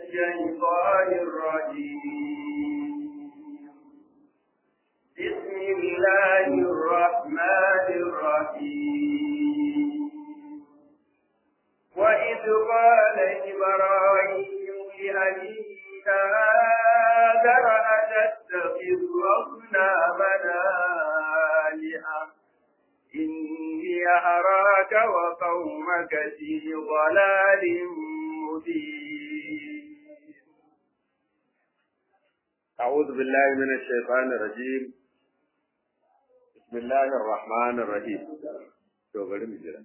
الشيطان الرجيم بسم الله الرحمن الرحيم وإذ قال إبراهيم لأبيه آذر أتتخذ أصنامنا آلهة إني أراك وقومك في ضلال مبين أعوذ بالله من الشيطان الرجيم بسم الله الرحمن الرحيم to bari mu jira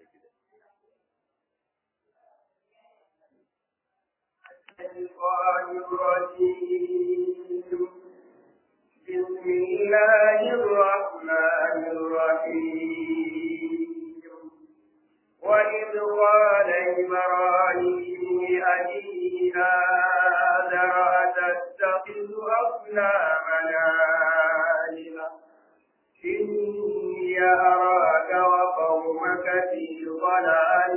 الشيطان الرجيم بسم الله الرحمن الرحيم وإذ قال إبراهيم لأبيه آذر أتتخذ أصنامنا آلهة إني أراك وقومك في ضلال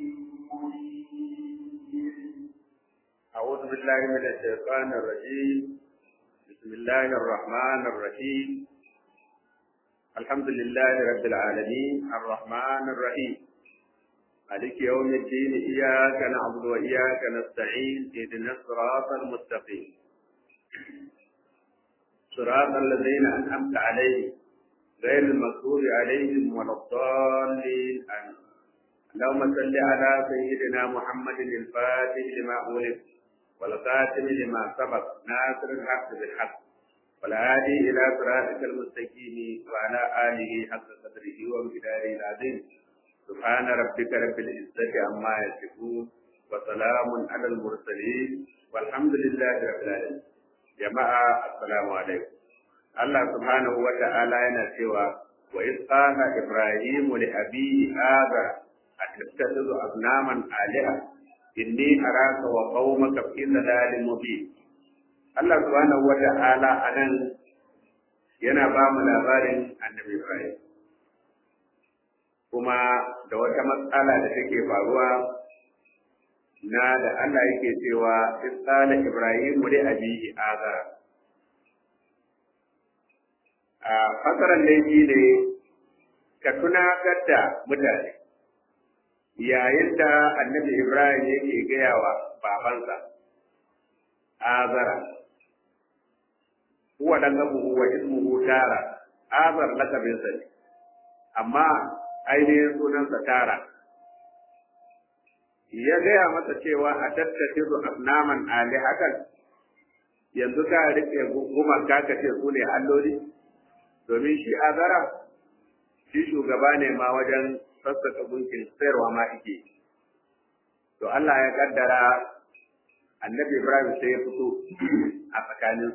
مبين أعوذ بالله من الشيطان الرجيم بسم الله الرحمن الرحيم الحمد لله رب العالمين الرحمن الرحيم مالك يوم الدين إياك نعبد وإياك نستعين اهدنا الصراط المستقيم صراط الذين أنعمت عليهم غير المغضوب عليهم ولا الضالين آمين اللهم صل على سيدنا محمد الفاتح لما أغلق والخاتم لما سبق ناصر الحق بالحق والهادي إلى صراطك المستقيم وعلى آله حق قدره ومقداره العظيم سبحان ربك رب العزة عما يصفون وسلام على المرسلين والحمد لله رب العالمين جماعة السلام عليكم Allah subhanahu wa ta'ala yana cewa wa isqala ibrahim li abihi hadha atattakhidhu asnaman aliha inni araka wa qaumaka fi dhalalin mubin Allah subhanahu wa ta'ala anan yana ba mu labarin annabi Ibrahim kuma da wata matsala da take faruwa na da Allah yake cewa isqala ibrahim li abihi hadha a fasaran laifi ne ka tunatar da mutane yayin da annabi Ibrahim yake gaya wa babansa azara huwa dan abuhu wa ismuhu tara azar lakabinsa ne amma ainihin sunansa tara ya gaya masa cewa a tattakizu asnaman alihatan yanzu ka rike gumaka ka ce su ne alloli domin shi azara shi shugaba ne ma wajen sassaka gunkin sayarwa ma ike to Allah ya kaddara annabi Ibrahim sai ya fito a tsakanin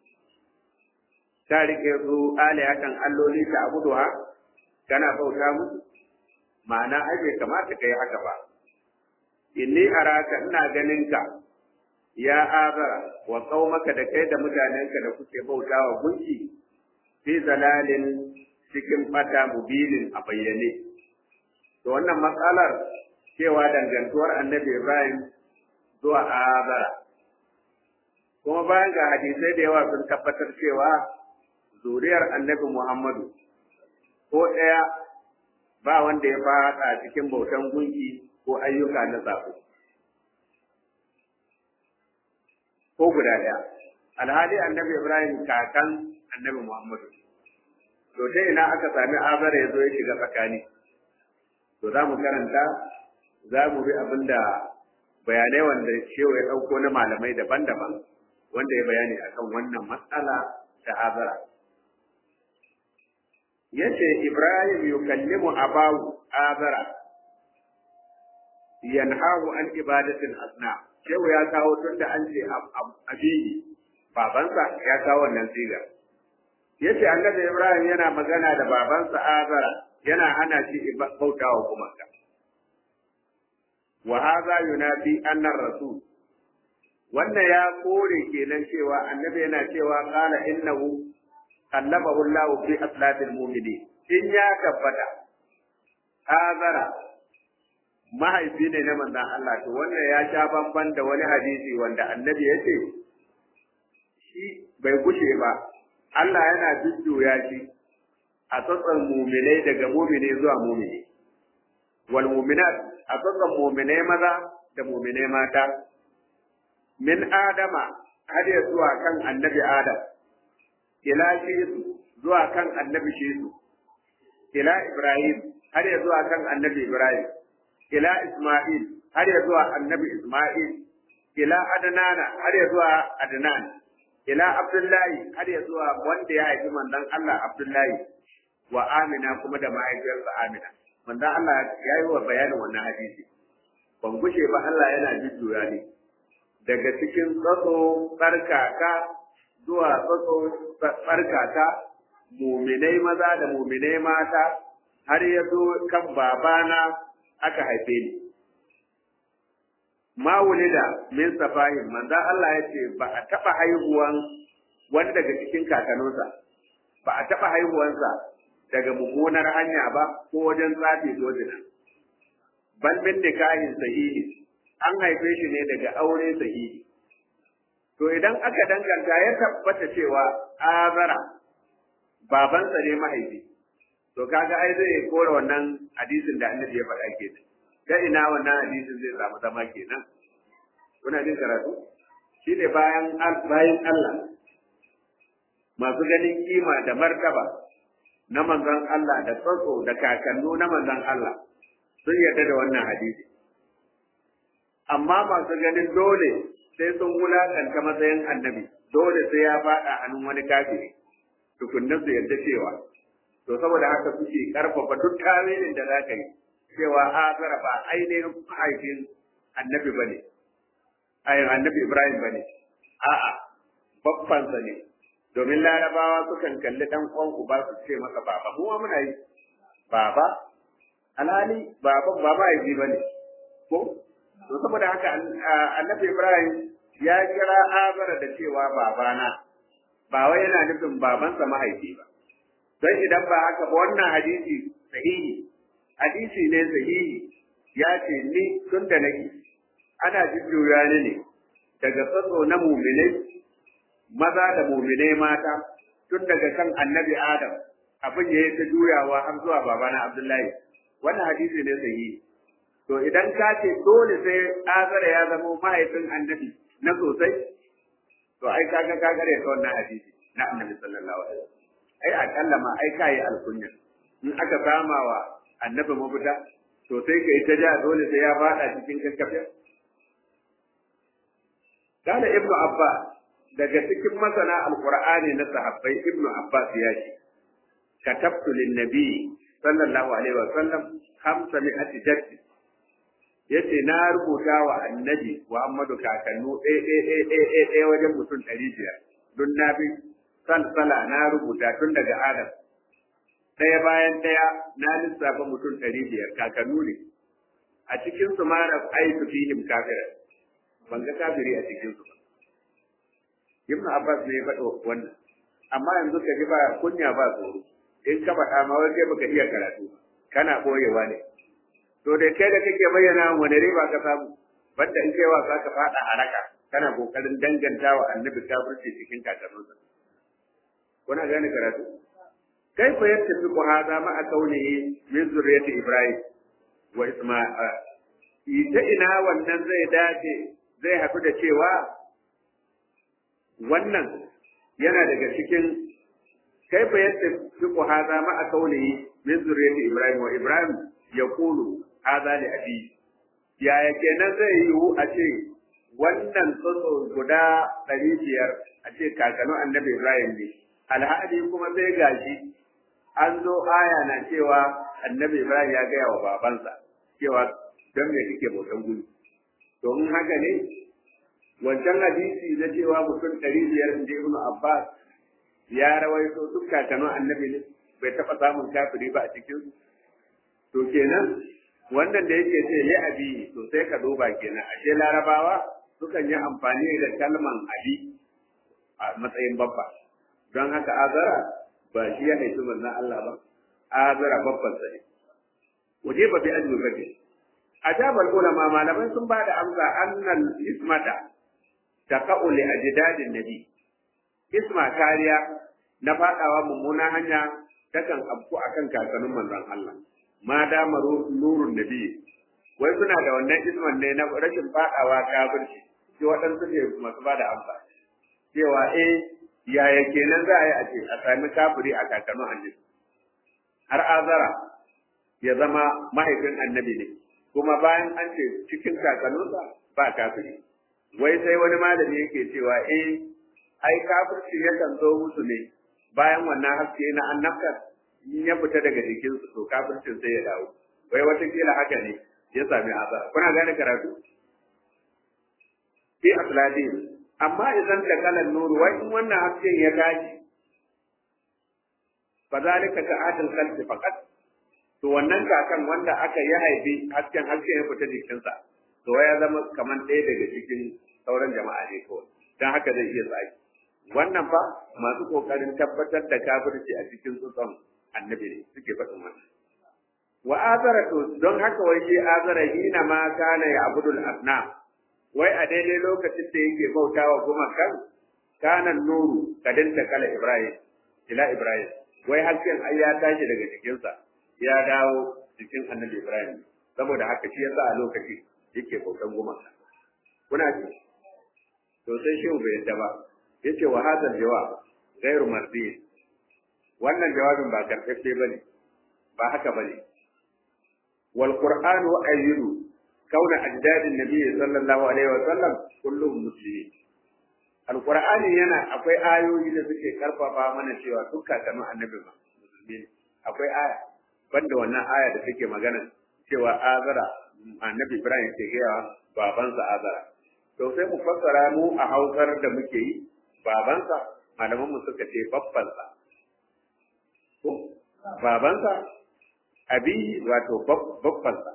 ta rike su alihatan alloli ta abuduha kana bauta musu ma'ana ai bai kamata kai haka ba inni araka ina ganin ka ya azara wa qaumaka da kai da mutanenka da kuke bautawa gunki fi zalalin cikin bata mubinin a bayyane. To wannan matsalar cewa dangantuwar annabi Ibrahim zuwa Azara. Kuma bayan ga hadisai da yawa sun tabbatar cewa zuriyar annabi Muhammadu ko ɗaya ba wanda ya faɗa cikin bautan gunki ko ayyuka na sako. Ko guda ɗaya. Alhali annabi Ibrahim kakan annabi Muhammadu. To ta ina aka sami azara ya zo ya shiga tsakani. To za mu karanta, za mu bi abin da bayanai wanda shewa ya ɗauko na malamai daban-daban wanda ya bayani akan wannan matsala ta azara. Yace Ibrahim yukallimu abahu azara yanhahu an ibadatin asna. Shehu ya kawo tun da an ce abiyi babansa ya kawo wannan sigar. yace annabi Ibrahim yana magana da babansa Azara yana hana shi bautawa gumaka wa hadha yunafi anna rasul wannan ya kore kenan cewa annabi yana cewa qala innahu kallamahu Allah fi aslabil mu'minin in ya tabbata Azara mahaifi ne na manzon Allah to wannan ya sha bamban da wani hadisi wanda annabi ya ce shi bai gushe ba Allah yana jujjuya shi a tsatsan muminai daga mumini zuwa mumini wal muminat a tsatsan muminai maza da muminai mata min adama har ya zuwa kan annabi adam ila shisu zuwa kan annabi shisu ila ibrahim har ya zuwa kan annabi ibrahim ila isma'il har ya zuwa annabi isma'il ila adnana har ya zuwa adnan ila abdullahi har ya zuwa wanda ya haifi manzon Allah abdullahi wa amina kuma da mahaifiyarsa amina manzon Allah ya yi wa bayanin wannan hadisi ban gushe ba Allah yana jujjuya ne daga cikin tsatso tsarkaka zuwa tsatso tsarkaka muminai maza da muminai mata har ya zo kan babana aka haife ni ma wulida min safahin manzo Allah ya ce ba a taba haihuwan wani daga cikin kakanninsa ba a taba haihuwansa daga mummunar hanya ba ko wajen tsafi ko zina bal min nikahin sahihi an haife shi ne daga aure sahihi to idan aka danganta ya tabbata cewa azara babansa ne mahaifi to kaga ai zai kora wannan hadisin da annabi ya faɗa kenan ta ina wannan hadisin zai samu zama kenan kuna jin karatu shi ne bayan bayan Allah masu ganin kima da martaba na manzon Allah da tsatso da kakannu na manzon Allah sun yarda da wannan hadisi amma masu ganin dole sai sun wulakanta matsayin annabi dole sai ya faɗa hannun wani kafiri tukunna su yarda cewa to saboda haka suke karfafa duk tawilin da za ka yi cewa azara ba ainihin mahaifin annabi ba ne ayin annabi ibrahim ba ne a'a babbansa ne domin larabawa sukan kalli dan uwan uba su ce masa baba mu ma muna yi baba alhali baban ba mahaifi ba ne ko to saboda haka annabi ibrahim ya kira azara da cewa babana ba wai yana nufin babansa mahaifi ba don idan ba haka ba wannan hadisi sahihi hadisi ne sahihi ya ce ni tun da nake ana jujjuya ni ne daga tsatso na muminai maza da muminai mata tun daga kan annabi adam abin ya yi ta juyawa har zuwa babana abdullahi wannan hadisi ne sahihi to idan ka ce dole sai azara ya zama mahaifin annabi na sosai to ai kaga ka gare ta wannan hadisi na annabi sallallahu alaihi wasallam ai akalla ma ai kai alkunya in aka sama wa annabi mafita to sai kai ta ja dole sai ya fada cikin kakkafe kana ibnu abbas daga cikin masana alqur'ani na sahabbai ibnu abbas ya ce katabtu lin nabi sallallahu alaihi wasallam khamsa mi'ati jaddi yace na rubuta wa annabi muhammadu kakannu ɗaya ɗaya ɗaya ɗaya ɗaya wajen mutum ɗari biyar don na bi salsala na rubuta tun daga Adam. Ɗaya bayan ɗaya na lissafa mutum ɗari biyar kakannu ne. A cikin su ma na aitu fihim kafira. Ban ga kafiri a cikin su ba. Ibn Abbas ne ya faɗo wannan. Amma yanzu ka ji ba kunya ba tsoro. In ka faɗa ma wai kai baka iya karatu. Kana ɓoyewa ne. To da kai da kake bayyana wani riba ka samu. Banda in kai wasa ka faɗa a raka. Kana ƙoƙarin danganta wa annabi kafirci cikin kakannunsa. kuna gane karatu kaifa yattafiqu hadha ma'a kaunihi min zurriyyati ibrahim wa isma'il ita ina wannan zai dace zai haɗu da cewa wannan yana daga cikin kaifa yattafiqu hadha ma'a kaunihi min zurriyyati ibrahim wa ibrahim yaqulu hadha li abi yaya kenan zai yiwu a ce wannan tsotso guda ɗari biyar a ce kakanu annabi ibrahim ne alhali kuma sai gashi an zo aya na cewa annabi Ibrahim ya gaya wa babansa cewa don me kike bautan gudu to in haka ne wancan hadisi na cewa mutum ɗari biyar da Ibn Abbas ya rawaito duk kakannin annabi ne bai taɓa samun kafiri ba a cikin to kenan wannan da yake ce li abi to sai ka duba kenan ashe larabawa sukan yi amfani da kalman abi a matsayin babba don haka azara ba shi ya haifi manzon Allah ba azara babban sa ne waje ba bi an yi ajabal ulama malamai sun ba da amsa annal ismata taqa'u li ajdadin nabi isma kariya na fadawa mummunan hanya takan afku akan kakannin manzon Allah ma da nurun nabi wai suna da wannan isman ne na rashin fadawa kafirci sai waɗansu ne masu ba da amsa cewa eh yaya kenan za a yi a ce a sami kafiri a kakannin annabi har azara ya zama mahaifin annabi ne kuma bayan an ce cikin kakanninsa ba kafiri wai sai wani malami yake cewa eh ai kafirci yakan zo musu ne bayan wannan haske na annabta in ya fita daga jikinsu to kafircin sai ya dawo wai watakila haka ne ya sami azara kuna gane karatu fi asladin amma idan da kalan nuru wai in wannan hasken ya tashi fa zalika ka adil qalbi faqat to wannan kakan wanda aka yi haifi hasken hasken ya fita jikinsa to ya zama kamar ɗaya daga cikin sauran jama'a ne kawai dan haka zai iya tsaki wannan fa masu kokarin tabbatar da kafirci a cikin tsutson annabi ne suke faɗin wannan wa azara to don haka wai shi azara hina ma kana ya abudul asna wai a daidai lokacin da yake bautawa gumakan kana nuru kadin da kala ibrahim ila ibrahim wai hasken ai ya tashi daga jikinsa ya dawo jikin annabi ibrahim saboda haka shi yasa a lokaci yake bautan gumaka kuna ji to sai shi bai yadda ba yace wa hadal jawab ghairu mardi wannan jawabin ba karfafe bane ba haka bane wal qur'anu ayyidu kauna ajdadin nabi sallallahu alaihi wa sallam kulluhum muslimin alqur'ani yana akwai ayoyi da suke karfafa mana cewa duk kakannin annabi ma musulmi ne akwai aya banda wannan aya da take magana cewa azara annabi ibrahim ke gaya babansa azara to sai mu fassara mu a hausar da muke yi babansa malaman mu suka ce babbansa ko babansa abi wato babbansa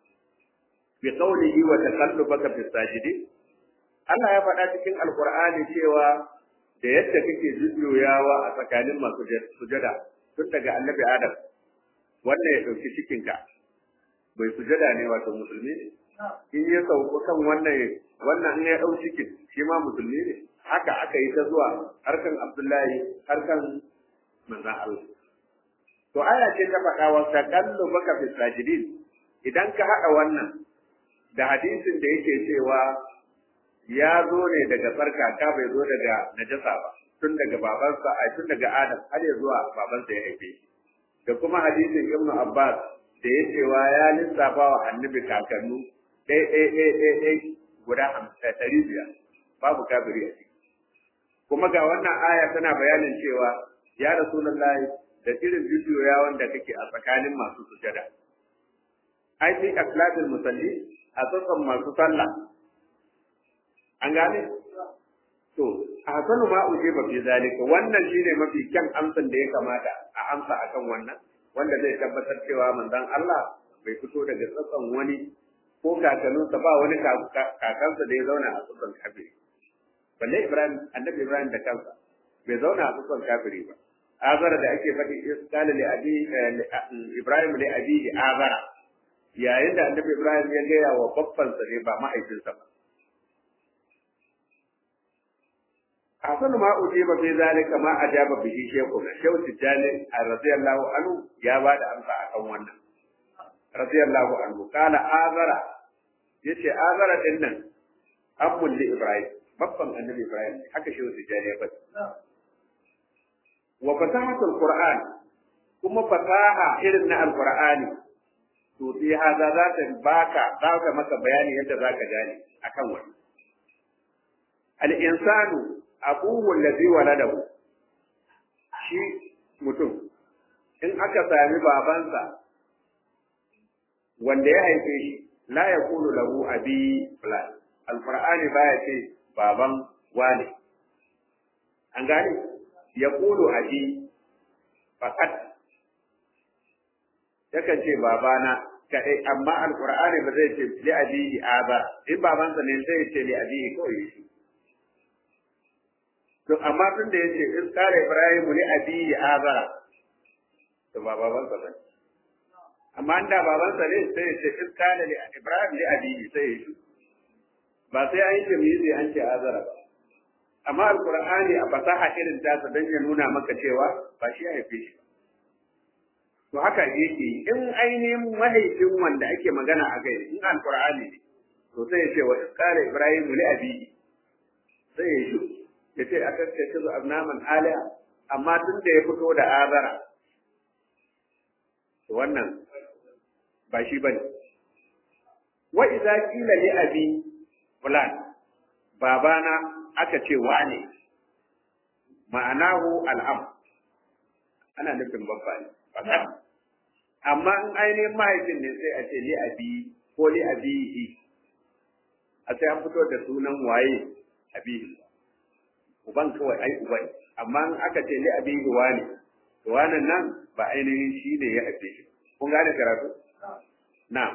bi qawlihi wa taqallubaka fi sajidin Allah ya faɗa cikin alqur'ani cewa da yadda kake jujjuyawa a tsakanin masu sujada tun daga annabi adam wannan ya ɗauki cikinka bai sujada ne wato musulmi ne in ya sauko kan wannan wannan in ya ɗau cikin shi ma musulmi ne haka aka yi ta zuwa harkan abdullahi harkan manzan Allah to aya ce ta faɗa wa taqallu baka fi sajidin idan ka haɗa wannan da hadisin da yake cewa ya zo ne daga tsarkaka bai zo daga najasa ba tun daga babansa a tun daga adam har ya zuwa babansa ya haife shi da kuma hadisin ibnu abbas da ya cewa ya lissafa wa annabi kakannu ɗaya ɗaya ɗaya ɗaya ɗaya guda hamsin ɗari biyar babu kafiri a ciki kuma ga wannan aya tana bayanin cewa ya rasulullahi da irin jujuya wanda kake a tsakanin masu sujada ai fi aslatul musalli a tsatsan masu sallah an gane to a hasanu ma uje ba fi zalika wannan shine mafi kyan amsan da ya kamata a amsa akan wannan wanda zai tabbatar cewa manzon Allah bai fito daga tsatsan wani ko kakanninsa ba wani kakansa da ya zauna a tsatsan kafiri balle Ibrahim annabi Ibrahim da kansa bai zauna a tsatsan kafiri ba azara da ake faɗi iskala li abi Ibrahim li abi azara yayin da annabi Ibrahim ya gaya wa babbansa ne ba mahaifinsa ba hasanu ma ujiba fi zalika ma ajaba bihi shaykhu shaykhu tijani radiyallahu anhu ya ba da amsa akan wannan radiyallahu anhu kala azara yace azara din nan ammul li ibrahim babban annabi ibrahim haka shaykhu tijani ya faɗi wa fasahatul qur'an kuma fasaha irin na alqur'ani to sai hada za ta baka za ta maka bayani yadda za ka gane akan wannan al-insanu abuhu allazi waladahu shi mutum in aka sami babansa wanda ya haife shi la yaqulu lahu abi fulan alqur'ani baya ce baban wane an gane yaqulu abi faqat yakan ce babana kadai amma alqur'ani ba zai ce li abi aba in babansa ne zai ce li abi kawai shi to amma tun da yace in kare Ibrahim li abi azara to ba baban sa bane amma da babansa ne sai ya ce in kana li Ibrahim li abihi sai ya shi ba sai an yi jami'i an ce azara ba amma alqur'ani a fasaha irin ta dan ya nuna maka cewa ba shi ya haife shi to haka yake in ainihin mahaifin wanda ake magana a kai in alqur'ani ne to sai ya ce wa qala ibrahim li abihi sai ya shi ya ce aka ce su abnaman aliha amma tun da ya fito da azara to wannan ba shi bane wa idza qila li abi fulan babana aka ce wane ma'anahu al'am ana nufin babba ne amma in ainihin mahaifin ne sai a ce li abi ko li abihi a sai an fito da sunan waye abihi uban kawai ai uban amma in aka ce li abihi wane to wannan nan ba ainihin shi ne ya haife shi kun gane karatu na'am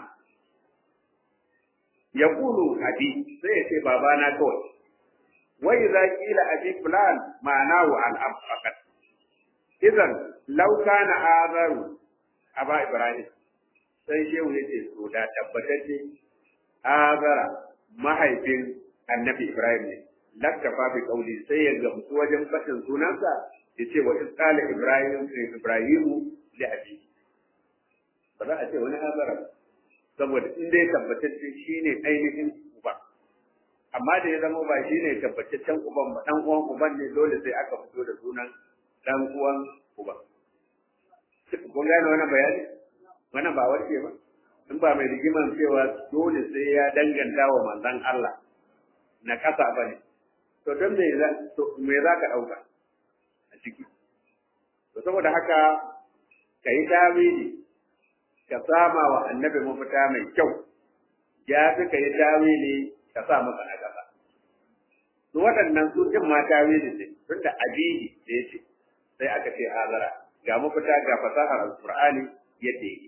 yaqulu abi sai ya ce babana kawai wa idza qila abi fulan ma'anahu al-ab faqat idan law kana azaru aba ibrahim sai shehu yace to da tabbatacce azara mahaifin annabi ibrahim ne lakkafa bi qauli sai ya gamsu wajen fatin sunansa yace wa isqala ibrahim ibrahimu li abi ba za a ce wani azara saboda in dai tabbatacce shine ainihin uba amma da ya zama ba shine tabbataccen uban ba dan uwan uban ne dole sai aka fito da sunan dan uwan uba kun gane wannan bayani wannan ba warke ba in ba mai rigiman cewa dole sai ya danganta wa manzon Allah na kasa ba ne to don me za to me za ka dauka a ciki to saboda haka kai tawili ka sama wa annabi mafita mai kyau ya fi ka yi tawili ka sa masa a gaba. Su waɗannan su ɗin ma tawili ne, tun da abihi da ya ce, sai aka ce azara, ga mafita ga fasahar alƙur'ani yadda yake.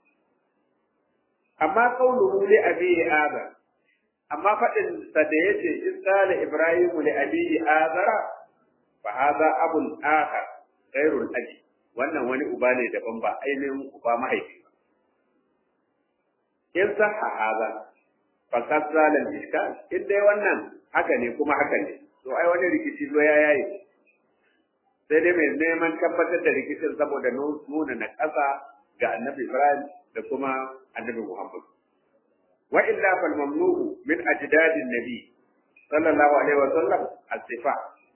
Amma kauluhu li abihi azara, amma faɗin sa da ya ce in qala Ibrahimu li abihi azara fa hadha abun akhar ghairul abi wannan wani uba ne daban ba ainihin uba mahaifi in sahha haza faqad zalal iskal in dai wannan haka ne kuma haka ne to ai wani rikici zo ya yayi sai dai mai neman tabbatar da rikicin saboda nuna na ƙasa ga annabi Ibrahim da kuma annabi Muhammad wa illa fal mamnu'u min ajdadin nabi sallallahu alaihi wa sallam as-sifa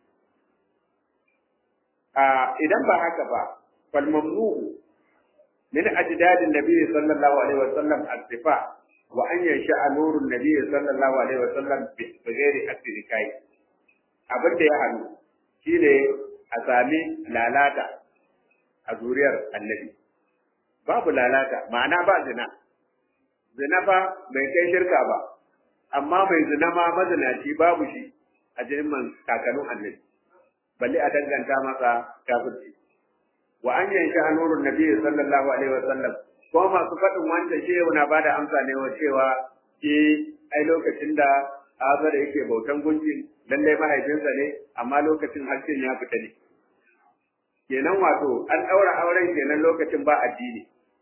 a idan ba haka ba fal mamnu'u من أجداد النبي صلى الله عليه وسلم الصفاء وأن ينشأ نور النبي صلى الله عليه وسلم بغير التركاي abin da ya hannu shi ne a sami lalata a zuriyar annabi babu lalata ma'ana ba zina zina fa bai kai shirka ba amma mai zina ma mazinaci babu shi a jinin kakannin annabi balle a danganta masa kafirci wa an yanki nurun nabi sallallahu alaihi wa sallam ko masu faɗin wancan shehu na bada amsa ne wa cewa eh ai lokacin da azara yake bautan gunki lalle mahaifinsa ne amma lokacin harshen ya fita ne kenan wato an ɗaura auren kenan lokacin ba addini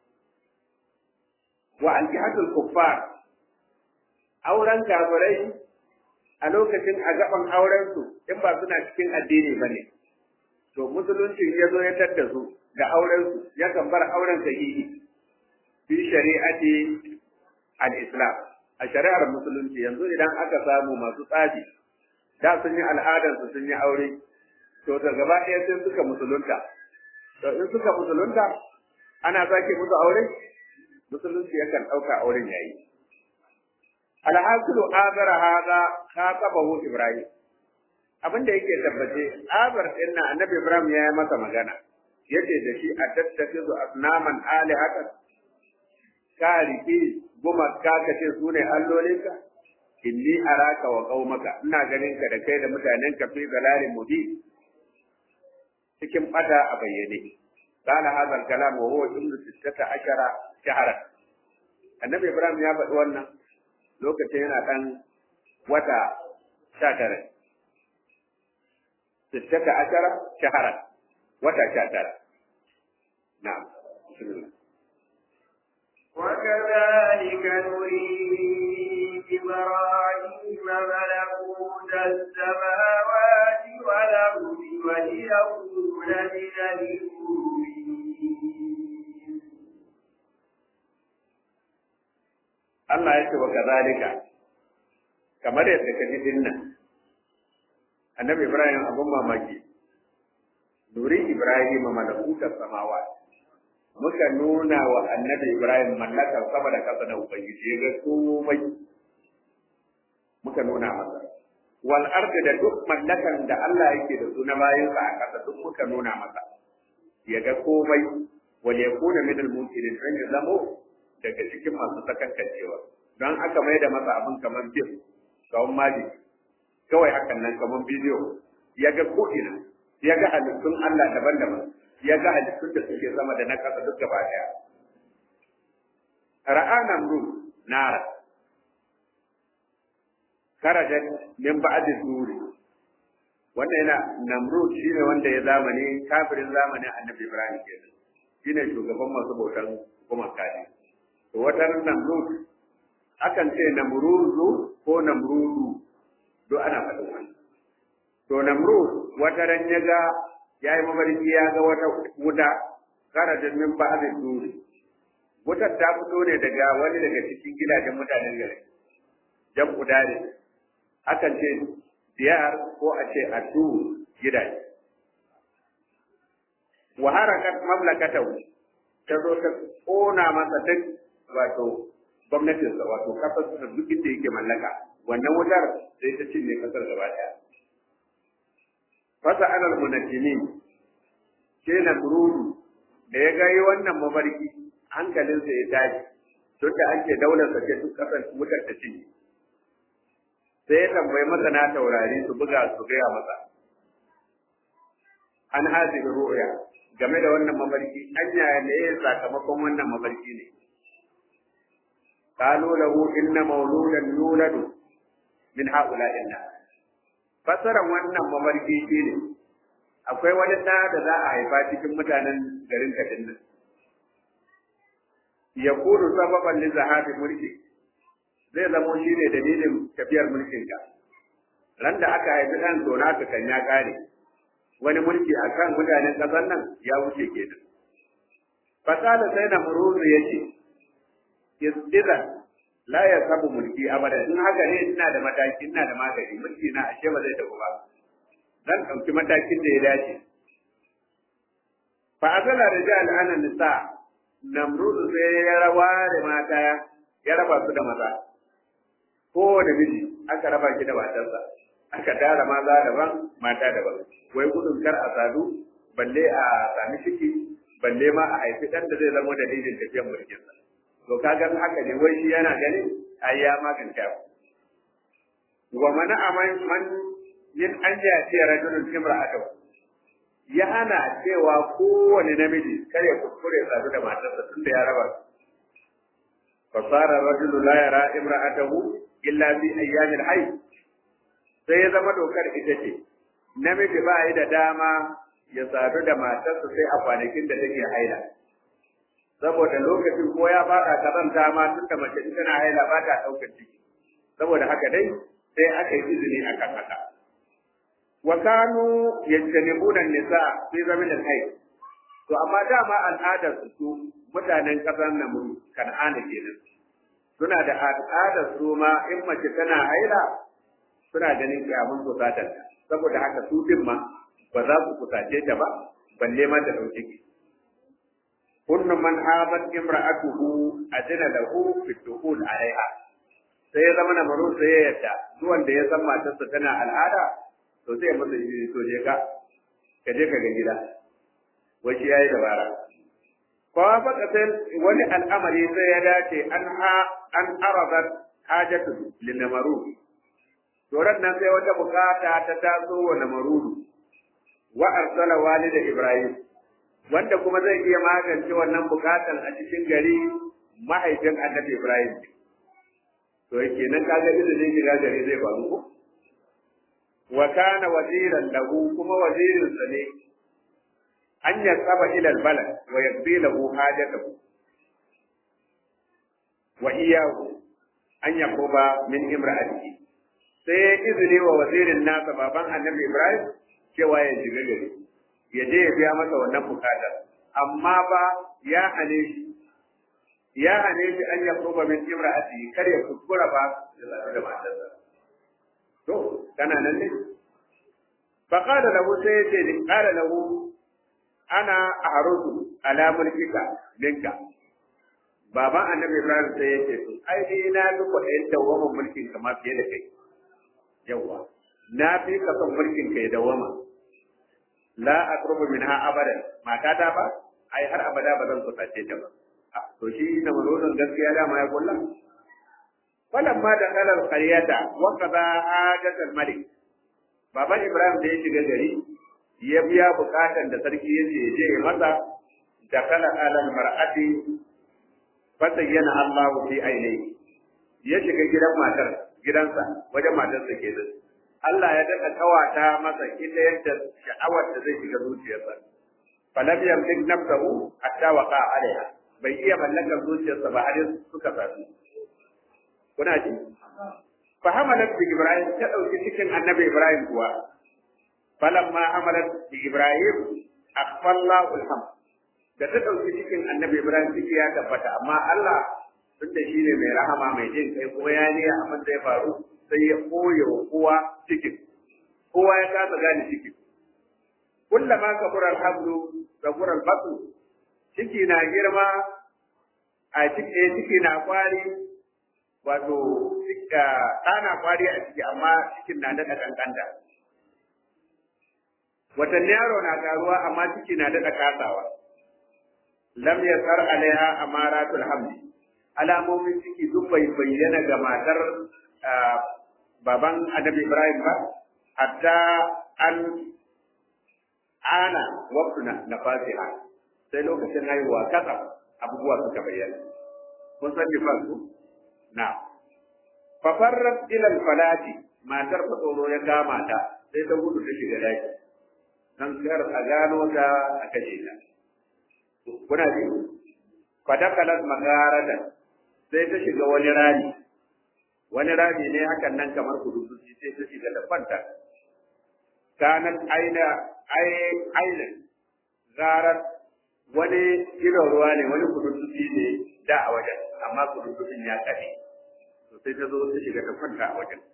wa aljihatul kuffar auren kafirai a lokacin a gaban auren su in ba suna cikin addini bane to musulunci ya zo ya tadda su da auren su ya kan bar auren sahihi fi shari'ati al-islam a shari'ar musulunci yanzu idan aka samu masu tsafi da sun yi al'adar su sun yi aure to da gaba ɗaya sai suka musulunta to in suka musulunta ana sake musu aure musulunci yakan ɗauka auren yayi alhasilu azara hada khatabahu ibrahim abin da yake tabbace abar din nan annabi ibrahim ya yi masa magana yace da shi a tattafizu asnaman alihatan ka rike goma ka kace su ne allolinka inni araka wa qaumaka ina ganin ka da kai da mutanen ka fi zalalin mubi cikin bata a bayyane قال هذا الكلام وهو ابن ستة عشر شهرا النبي إبراهيم ya faɗi wannan lokacin yana ɗan wata sha tara ستة عشر شهرا وتا شاتر نعم بسم الله وكذلك نري إبراهيم ملكوت السماوات والأرض وليكون من المؤمنين Allah ya ce wa kazalika kamar yadda ka ji dinnan annabi Ibrahim abun mamaki nuri Ibrahim malakutar samawa muka nuna wa annabi Ibrahim mallakar sama da kasa da ubangiji ya ga komai muka nuna masa wal ardi da duk mallakan da Allah yake da su na bayansa a kasa duk muka nuna masa ya ga komai wal yakuna min al mumkinin an ya zamo daga cikin masu sakankancewa don aka mai da masa abin kamar fim kawon maji kawai hakan nan kamar bidiyo ya ga ko'ina ya ga halittun Allah daban-daban ya ga halittun da suke sama da na ƙasa duk gaba ɗaya ra'a namrud nara karajat min ba'd nuri wannan yana namrud shine wanda ya zamani kafirin zamanin annabi ibrahim kenan shine shugaban masu bautan gumaka ne to wata namrud akan ce namruzu ko namrudu do ana faɗin wannan to namrud wata ran ya ga ya yi mafarki ya ga wata wuta kara da min ba da duri wutar ta fito ne daga wani daga cikin gidajen mutanen gari jan kudare akan ce diyar ko a ce adu gidaje wa harakat mamlakatahu ta zo ta kona masa duk wato gwamnatinsa wato kasar da duk inda yake mallaka wannan wutar sai ta cinye kasar gaba daya fasa alal munajjimin ke na burudu da ya ga wannan mafarki hankalinsa ya tashi tun da an ce daular sa ce duk kasar wutar ta cinye sai ya tambayi masana taurari su buga su gaya masa an hazihi ru'ya game da wannan mafarki anya ne sakamakon wannan mafarki ne قالوا له إن مولودا يولد من هؤلاء الناس fasaran wannan mafarki shi ne akwai wani ɗa da za a haifa cikin mutanen garin kadin nan ya kudu sababan li zahabi mulki zai zamo shi ne dalilin tafiyar mulkinka ran da aka haifi ɗan to naka kan ya ƙare wani mulki a kan mutanen ƙasar nan ya wuce kenan fasala sai na muruzu ya ce idan la ya sabu mulki abada in haka ne ina da mataki ina da magani mulki na ashe ba zai tafi ba zan ɗauki matakin da ya dace fa azala rijal ana nisa namrud sai ya rawa da mata ya raba su da maza ko da miji aka raba shi da matarsa aka tara maza daban mata daban wai gudun kar a sadu balle a sami ciki balle ma a haifi ɗan da zai zama dalilin tafiyar mulkinsa to kaga haka ne wai shi yana ganin ai ya maganta wa mana aman man yin an ya ce rajulun imra'atu ya hana cewa kowane namiji kar ya kuskure sadu da matarsa tunda ya raba fa sara rajulu la yara imra'atahu illa fi ayyamil hayy sai ya zama dokar ita ce namiji ba yi da dama ya sadu da matarsa sai a kwanakin da take haila saboda lokacin ko ya faɗa kazanta ma tun da mace tana haila ba ta ɗaukar ciki saboda haka dai sai aka yi izini akan haka wa kanu yajtanibuna nisa fi zamin al-hayy to amma dama al'adar su mutanen kasar namuru kan'ana kenan suna da al'adar su ma in mace tana haila suna ganin kyamun kusatar saboda haka su din ma ba za su kusace ta ba balle ma ta dauki ki kullu man habat imra'atuhu adina lahu fi dukhul alaiha sai ya zama na maro sai ya yadda duk wanda ya san matarsa tana al'ada to sai ya masa shi to je ka ka je ka ga gida wai shi yayi dabara fa fa sai wani al'amari sai ya dace an ha an aradat hajatu lin marud to nan sai wata bukata ta taso wa namarudu wa arsala walida ibrahim wanda kuma zai iya magance wannan bukatan a cikin gari mahaifin annabi ibrahim to yake nan kaga izinin shiga gari zai faru ko wa kana waziran lahu kuma wazirin sa ne an yasaba ila albalad wa yaqdi lahu hajatahu wa iyahu an yaquba min imra'atihi sai ya izini wa wazirin nasa baban annabi Ibrahim cewa ya shiga gari ya je ya biya masa wannan bukatar amma ba ya hane shi ya hane shi an yaquba min imra'atihi kar ya kuskura ba ya zaɓi da matarsa to kana nan ne fa qala lahu sai ya ce qala lahu ana aharudu ala mulkika minka baban annabi ibrahim sai ya ce ai dai na ga kwaɗayin dawwaman mulkin ka ma fiye da kai yawa na fi ka son mulkin ka ya dawwama la aqrubu minha abadan mata ta ba ai har abada ba zan kusace ta ba to shi na mazaunin gaskiya dama ya kulla falamma da kalar qaryata wa qada hajatal malik baban ibrahim da ya shiga gari ya biya bukatan da sarki ya ce je ya masa da kala alal mar'ati fatayyana Allahu fi ainihi ya shiga gidan matar gidansa wajen matarsa kenan Allah ya daɗa kawata masa ita yadda sha'awar da zai shiga zuciyarsa falam yamlik nafsahu hatta waqa alaiha bai iya mallakar zuciyarsa ba har suka sadu kuna ji fa hamalat bi ibrahim ta dauki cikin annabi ibrahim kuwa falamma hamalat bi ibrahim akhfallahu alhamd da ta dauki cikin annabi ibrahim ciki ya tabbata amma Allah tunda shi ne mai rahama mai jin kai ko ya ne abin da ya faru sai ya koya wa kowa cikin kowa ya kasa gane cikin kullama kabura alhamdu kabura albasu ciki na girma a ciki ciki na kwari wato ɗana kwari a ciki amma cikin na daɗa kankanta watanni yaro na karuwa amma ciki na daɗa kasawa lam yasar alaiha amaratul hamdi alamomin ciki duk bai bayyana ga matar baban annabi ibrahim ba hatta an ana waktu na fasiha sai lokacin haihuwa kasa abubuwa suka bayyana kun san nifas ku na fafarrat ila falati matar fa tsoro ya kama ta sai ta gudu ta shiga daki dan kar a gano ta a kashe ta kuna ji fadakalat magaratan sai ta shiga wani rami wani rami ne hakan nan kamar kududusi sai ta shiga da kwanta kanat aina aina zarar wani irin ruwa ne wani kududusi ne da a wajen amma kududusin ya kaɗe to sai ta zo ta shiga ta kwanta a wajen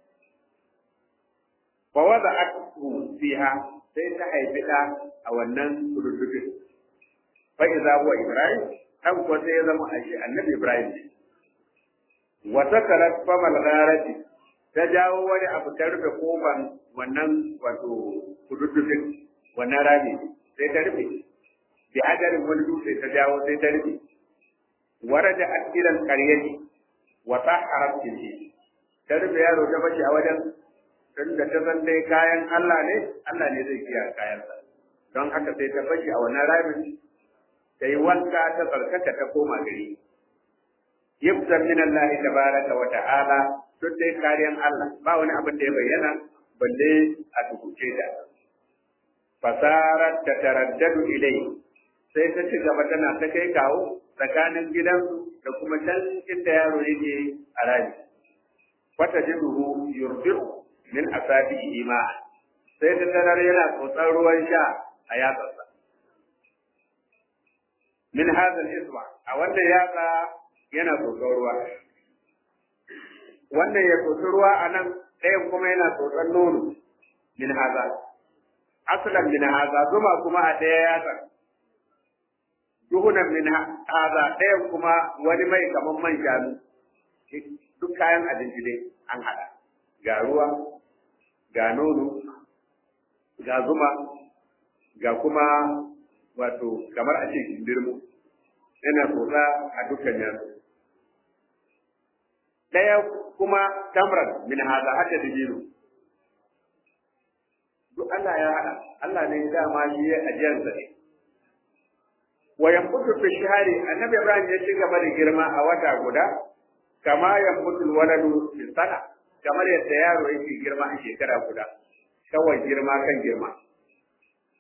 fa wada atu fiha sai ta haifi ɗa a wannan kududusin fa iza huwa ibrahim dan ko sai ya zama ashe annabi ibrahim ne wa sakarat famal gharati ta jawo wani abu ta rufe kofan wannan wato kududdufin wannan rami sai ta rufe bi hadarin wani dutse ta jawo sai ta rufe waraja akilan qaryati wa taharat bihi ta rufe yaro ta bashi a wajen tunda ta san dai kayan Allah ne Allah ne zai kiyaye kayansa don haka sai ta bashi a wannan ramin ta yi wanka ta tsarkaka ta koma gari yabda min Allah tabaraka wa ta'ala duk dai kariyan Allah ba wani abin da ya bayyana balle a tukuce ta fasarat ta taraddadu ilai sai ta ci gaba tana ta kai kawo tsakanin gidansu da kuma can inda yaro yake a rami fata jiduhu yurdi'u min asabihi ma sai ta tarar yana tsotsar ruwan sha a yatsarsa min hadha al-isba a wannan yatsa yana tsotsar ruwa wannan ya tsotsi ruwa a nan ɗayan kuma yana tsotsar nono min haza asalan min haza zuma kuma a ɗaya yatsa duhunan min haza ɗayan kuma wani mai kaman man shanu duk kayan abinci dai an haɗa ga ruwa ga nono ga zuma ga kuma wato kamar a ce kindirmo yana tsotsa a dukkan yatsu ɗaya kuma tamran min haza hada da jiro duk Allah ya hada Allah ne dama shi ya ajiyarsa ne wa yambutu fi shahari annabi Ibrahim ya ci gaba da girma a wata guda kama yambutu waladu fi sana kamar yadda yaro yake girma a shekara guda kawai girma kan girma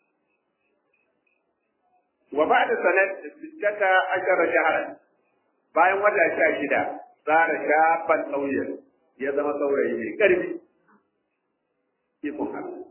wa ba'da sanat sittata ashara shahran bayan wata sha shida tsara shafan ƙauyen ya zama saurayi mai ƙarfi ikon Allah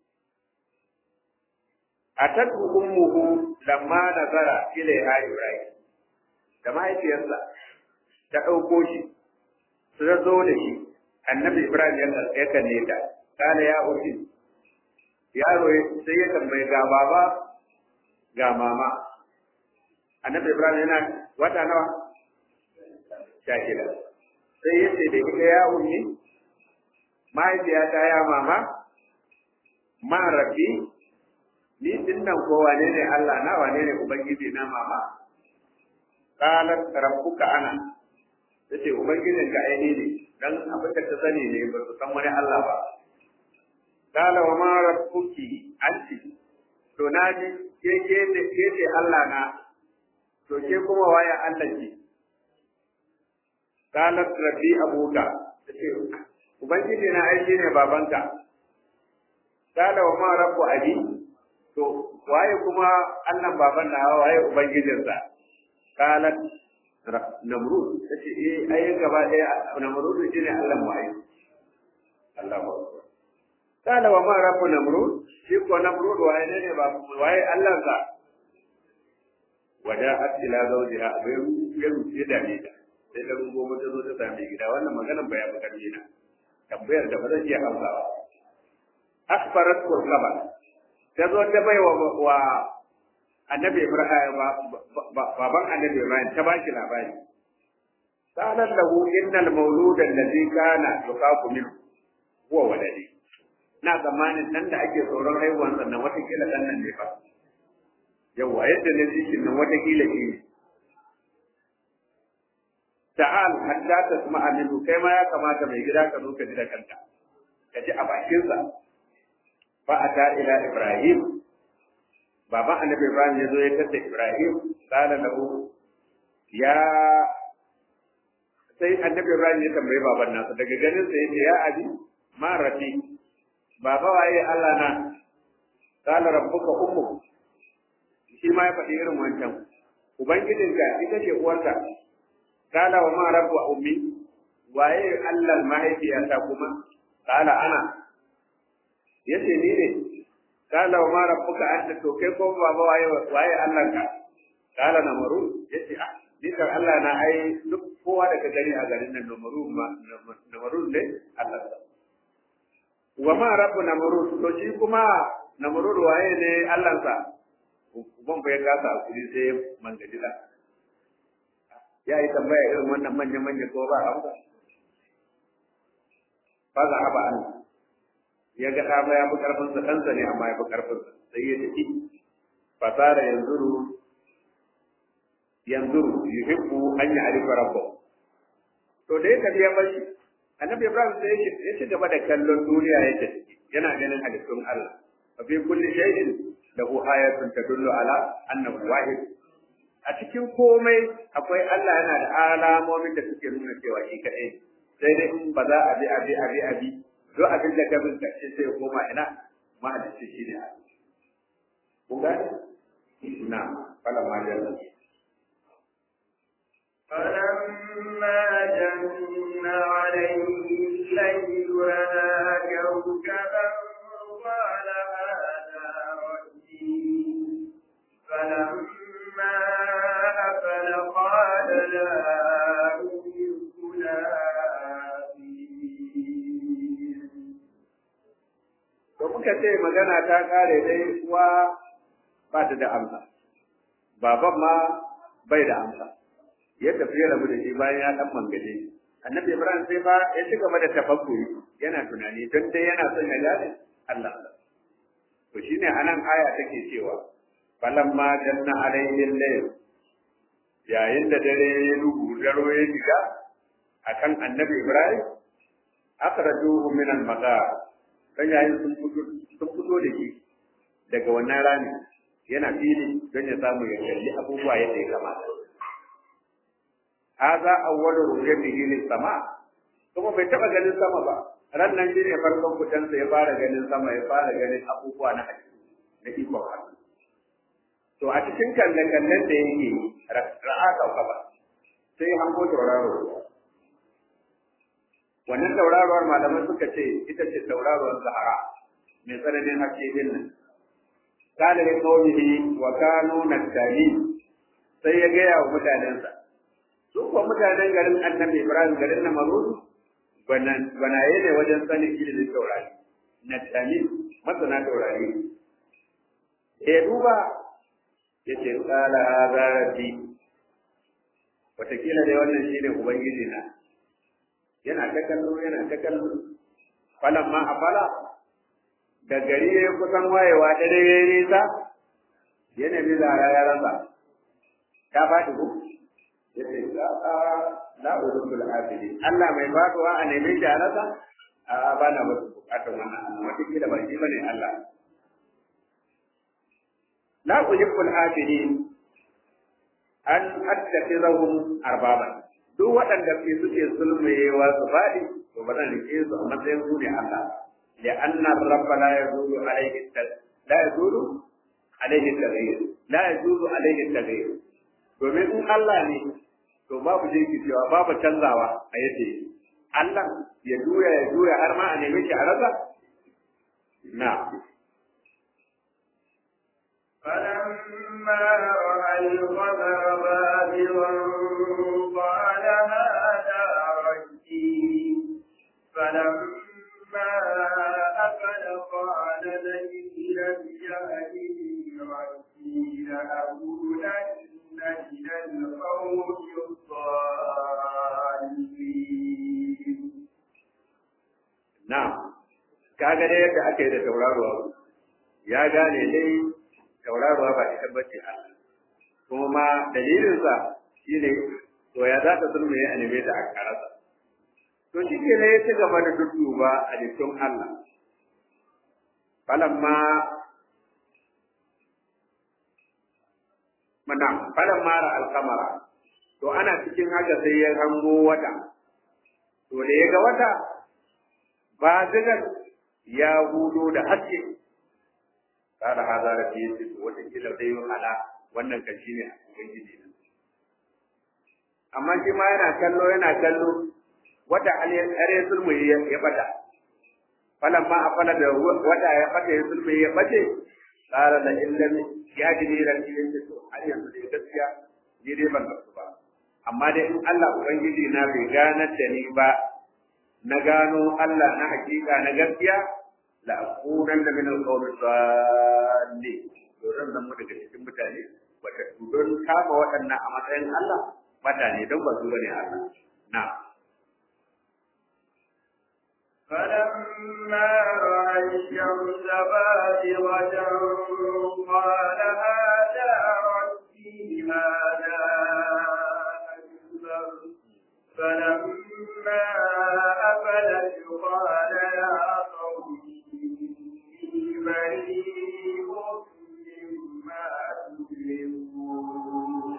atatu ummuhu lamma nazara ilaiha ibrahim da mahaifiyarsa ta ɗauko shi su zo da shi annabi ibrahim ya kalle ta kana ya uti yaro sai ya tambayi ga baba ga mama annabi ibrahim yana wata nawa sha shida sai ya ce da ita ya ummi mahaifiyata ya mama ma rabbi ni din nan ko wane ne Allah na wane ne ubangiji na mama qalat rabbuka ana yace ubangijin ka aini ne dan abin da ka sani ne ba su san wani Allah ba qala wa ma rabbuki anti to naji ke ke ne ke ce Allah na to ke kuma waye Allah ki qalat rabbi abuka yace ubangiji na aini ne babanka qala wa ma rabbu abi to waye kuma Allah baban na waye ubangijinsa qalat namrud tace eh ai gaba daya namrud shine Allah mu ai Allahu akbar qala wa ma rabbu namrud shi ko namrud waye ne ba waye Allah sa wada'at ila zawjiha bai ya rufe da ni da sai da rungo mata zo ta same gida wannan maganar bayan makarni na tambayar da ba zan iya amsawa akbarat kurkaba ta zo ta bai wa annabi Ibrahim baban annabi Ibrahim ta baki labari sanan lahu innal mawlud alladhi kana yuqafu min huwa waladi na zamanin nan da ake tsoron haihuwan sannan watakila dan nan ne fa yawa yadda ne cikin nan watakila shi ne ta'al hatta tasma'a minhu kai ma ya kamata mai gida ka zo ka ji da kanka ka ji a bakinsa fa ata ila ibrahim baban annabi ibrahim ya zo ya tada ibrahim qala lahu ya sai annabi ibrahim ya tambayi baban nasa daga ganin sa yace ya abi ma rafi baba waye Allah na qala rabbuka ummu shi ma ya faɗi irin wancan ubangijinka ita ce uwarka qala wa ma rabbu ummi waye Allah mahaifiyata kuma qala ana yace ni ne kala wa ma rabbuka anta to kai ko baba waye waye Allah ka kala na maru yace ah ni kan Allah na ai duk kowa daga gari a garin nan namaru ma namaru ne Allah sa wa ma rabbu namaru to shi kuma namaru waye ne Allah sa ban bai kasa kuri sai mangadila ya yi tambaya irin wannan manya manya ko ba amsa fa za ba Allah ya ga ɗa ba ya fi ƙarfinsa ɗansa ne amma ya fi ƙarfinsa sai ya tafi fasara yanzuru yanzuru yuhibbu an ya arifa rabbahu to da ya tafi ya bashi annabi ibrahim sai ya ci gaba da kallon duniya ya tafi yana ganin halittun Allah fa fi kulli shay'in lahu ayatun tadullu ala annahu wahid a cikin komai akwai Allah yana da alamomin da suke nuna cewa shi kaɗai sai dai in ba za a bi a bi a bi a bi duk abin da ka bin karshe sai ya koma ina mahalicci shi ne kun gane na fala ma jalla فلما جن عليه الليل رأى كوكبا قال هذا ربي فلما أفل قال لا أحب to muka ce magana ta kare dai uwa ba ta da amsa baban ma bai da amsa ya tafi ya rabu da shi bayan ya dan mangaje annabi ibrahim sai fa ya ci gaba da tafakkuri yana tunani don dai yana son ya gane Allah to shine anan aya take cewa falamma janna alayhi al-layl yayin da dare ya duhu daro ya shiga akan annabi ibrahim akhrajuhu min al-maqar dan yayin sun fito sun fito da shi daga wannan rami yana fili don ya samu ya kalli abubuwa yadda ya kamata hadha awwalu ru'yatihi lis sama kuma bai taba ganin sama ba ran nan shine farkon kudansa ya fara ganin sama ya fara ganin abubuwa na hadisi na ikon Allah to a cikin kalle-kallen da yake ra'a kauka ba sai hango tauraro wannan tauraruwar malamai suka ce ita ce tauraruwar zahara mai tsananin haske din nan kada da kawai wa kanu nattali sai ya gaya wa mutanensa su kuwa mutanen garin annabi ibrahim garin na marudu gwanaye ne wajen sanin ilimin taurari nattali masana taurari ya duba ya ce kala haza rabbi watakila dai wannan shine ubangiji na yana ta kallo yana ta kallo falan ma a fala da gari ya kusan wayewa dare ya yi nisa ya nemi zara ya rasa ta faɗi ko ya ce la urubul afili Allah mai faduwa a neme shi a rasa a ba na wasu bukatun wannan Allah wata kila ba shi bane Allah la uhibbul afilin an attakhirahum arbaban duk waɗanda ke suke sulmayewa su faɗi to ba zan rike su a matsayin su ne Allah لأن الرب لا يزول عليه لا يزول عليه التغيير لا يزول عليه التغيير domin in Allah ne to babu jinki cewa babu canzawa a yadda yake Allah ya juya ya juya har ma a neme shi a rasa na فلما رأى القمر بازغا قال هذا ربي فلما أفل قال لئن لم يهدني ربي لأكونن من القوم الضالين na kaga dai yadda aka yi da tauraruwa ya gane dai tauraruwa ba ita bace Allah kuma ma dalilinsa shine to ya za ta sulme ya anime ta a karasa to shi ke ne ya ci gaba da dudduba a jikin Allah falamma mana falamma ra alkamara to ana cikin haka sai ya hango wata to da ya ga wata ba zigar ya hudo da haske kada haza da fiye ce wata kila zai yi hala wannan kan shi ne ubangiji ne amma shi ma yana kallo yana kallo wata are sulmu ya bata falan ma afala da wata ya bata ya sulmu ya bace tsara da illan ya ji ne ran cikin to har yanzu dai gaskiya ni dai ban gasu ba amma dai in Allah ubangiji na bai ganar da ni ba na gano Allah na hakika na gaskiya la akunan da min alqawmi salli to zan zama daga cikin mutane wata don kama waɗannan a matsayin Allah mutane don ba su bane Allah na فلما رأى الشمس بازغة قال هذا ربي هذا أكبر فلما أفلت قال يا قوم إني بريء مما تشركون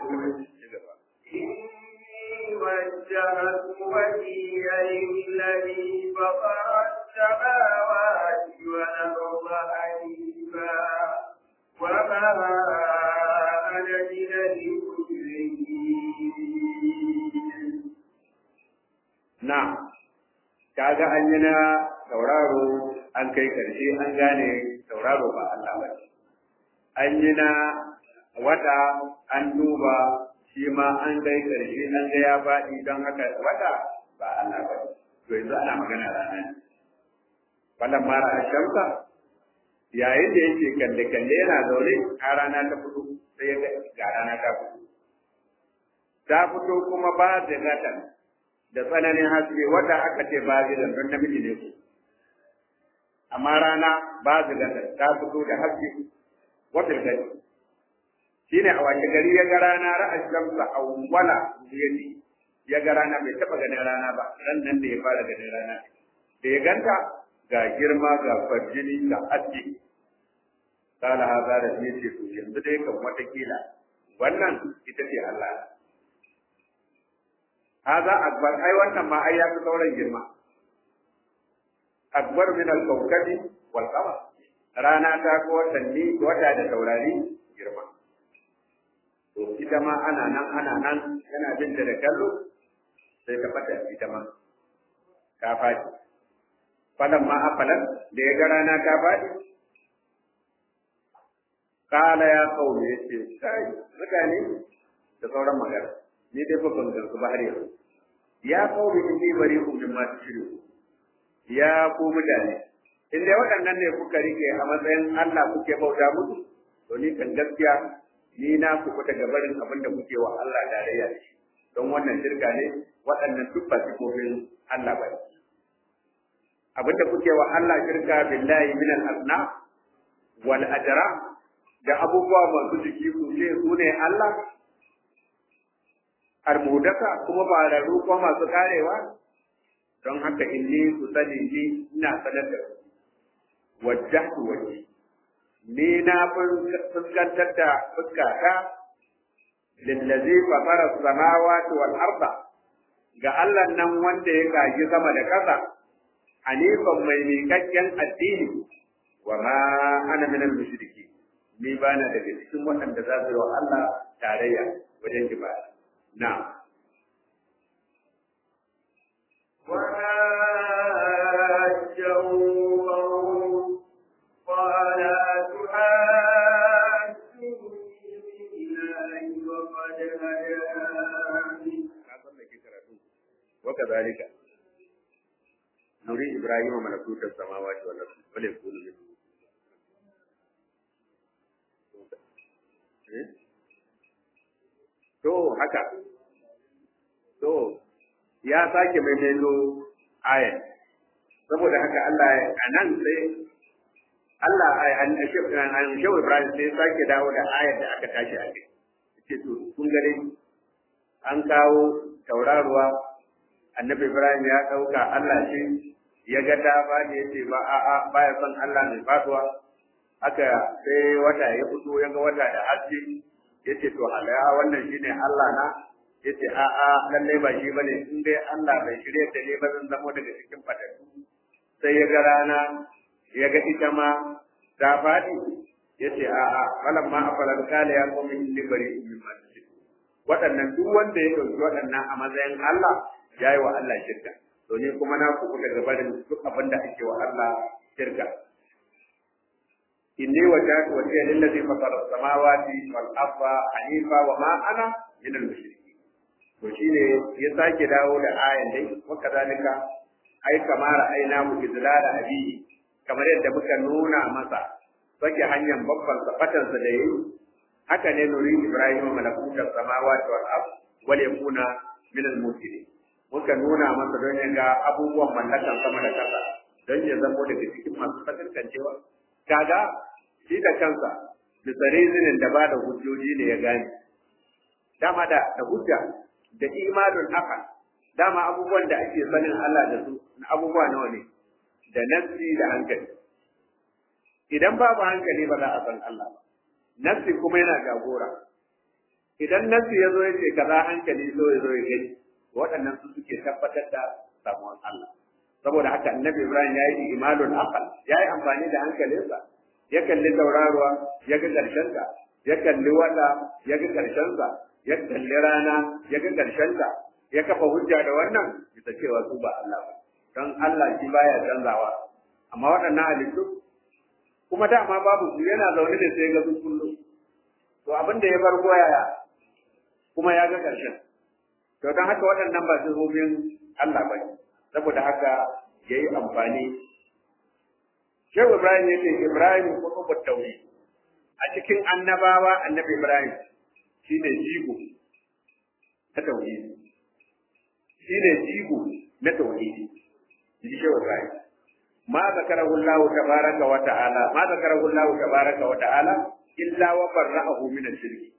إني وجهت وجهي للذي فطر السماوات والأرض حنيفا وما أنا من المشركين na kaga an yi na tauraro an kai karshe an gane tauraro ba Allah ba an yi na wata an duba shi ma an kai karshe an ga ya faɗi don haka wata ba Allah ba to yanzu ana magana rana ne falan mara a shamsa yayin da yake kalle kalle yana zaune a rana ta fito sai ya ga rana ta fito ta fito kuma ba da gatan da tsananin haske wata aka ce ba gidan don namiji ne ku amma rana ba gatan ta fito da haske wata gani shine a wace gari ya ga rana ra'a shamsa awwala yadi ya ga rana bai taba ganin rana ba ran nan da ya fara ganin rana da ya ganta ga girma ga farjini ga haske kala haza da ya ce to yanzu dai kan watakila wannan ita ce Allah haza akbar ai wannan ma ai ya fi sauran girma akbar min al-kawkabi wal qamar rana ta ko watanni wata da taurari girma to ita ma ana nan ana nan yana bin da kallo sai ta fata ita ma ta faɗi falan ma afalan da ya ga rana ta faɗi kala ya kawo ya ce kai mutane da sauran magana ni dai fa ban gansu ba har yanzu ya kawo in ni bari ku min ma shiru ya ku mutane in dai waɗannan ne kuka rike a matsayin Allah kuke bauta musu to ni kan gaskiya ni na ku kuta gabarin abin da kuke wa Allah tarayya da shi don wannan shirka ne waɗannan duk ba sifofin Allah ba abin da kuke wa Allah shirka billahi min al-asna wal ajra da abubuwa masu jiki ku ce su ne Allah almudaka kuma ba rarru ko masu karewa don haka inni ku sani ni ina sanar da ku wajjahtu wajhi ni na fuskantar da fuskata lillazi fatara samawati wal arda ga Allah nan wanda ya kaji sama da ƙasa hanifan mai miƙaƙƙen addini wa ma ana min al-mushriki ni ba na daga cikin waɗanda za su yi wa Allah tarayya wajen ibada na وحاجه قوم قال تحاجوني بالله وقد هداني وكذلك نري إبراهيم ملكوت السماوات والأرض وليكون منه To haka, to ya sake maimaito ayat, saboda haka Allah a nan sai Allah an shehu Ibrahim sai sake dawo da ayat da aka tashi a kai. Ce to, kun gare an kawo tauraruwa, annabi Ibrahim ya ɗauka Allah ce, ya ga ta ba da ya ce ba a'a baya son Allah mai fatuwa. Haka sai wata ya fito ya ga wata da haske yace to halaya wannan shine Allah na yace a a lalle ba shi bane in dai Allah bai shirye da ne ba zan zamo daga cikin fatattu sai ya ga rana ya ga ita ma ta fadi yace a a falan ma afalan kala ya qawmi inni bari min ma waɗannan duk wanda ya dauki waɗannan a matsayin Allah yayi wa Allah shirka to ne kuma na ku daga barin duk abin da ake wa Allah shirka inni wajhatu wajhiya lillazi fatara samawati wal arda hanifa wa ma ana min al mushrikeen to shine ya sake dawo da ayan dai wa kadalika ai kamar aina mu izlala abihi kamar yadda muka nuna masa sake hanyar babban safatan sa da yayi haka ne nuri ibrahim malakutar samawati wal ard wal yakuna min al muslimin muka nuna masa don ya ga abubuwan mallakan sama da kasa don ya zamo daga cikin masu fatantancewa kaga shi da kansa bisa rizinin da ba da hujjoji ne ya gane dama da da hujja da imanun haka dama abubuwan da ake sanin Allah da su na abubuwa nawa ne da nafsi da hankali idan babu hankali ba za a san Allah ba nafsi kuma yana jagora idan nafsi ya zo ya ce kaza hankali zo ya zo ya gani waɗannan su suke tabbatar da samuwan Allah saboda haka annabi Ibrahim ya yi imalul aqal ya yi amfani da hankalinsa ya kalli tauraruwa ya ga ƙarshenta ya kalli wata ya ga ƙarshensa ya kalli rana ya ga ƙarshenta ya kafa hujja da wannan bisa cewa su ba Allah ba don Allah shi baya canzawa amma waɗannan halittu kuma dama babu su yana zaune da sai ga su kullum to abin da ya farko yaya kuma ya ga ƙarshen to don haka waɗannan ba sifofin Allah ba saboda haka ya yi amfani Shehu Ibrahim ya ce Ibrahim kutubu tauhid a cikin annabawa annabi Ibrahim shi ne jigo na tauhidi shi ne jigo na tauhidi ji Shehu Ibrahim ma zakarahu Allah tabaraka wa ta'ala ma zakarahu Allah tabaraka wa ta'ala illa wa barra'ahu min ash-shirk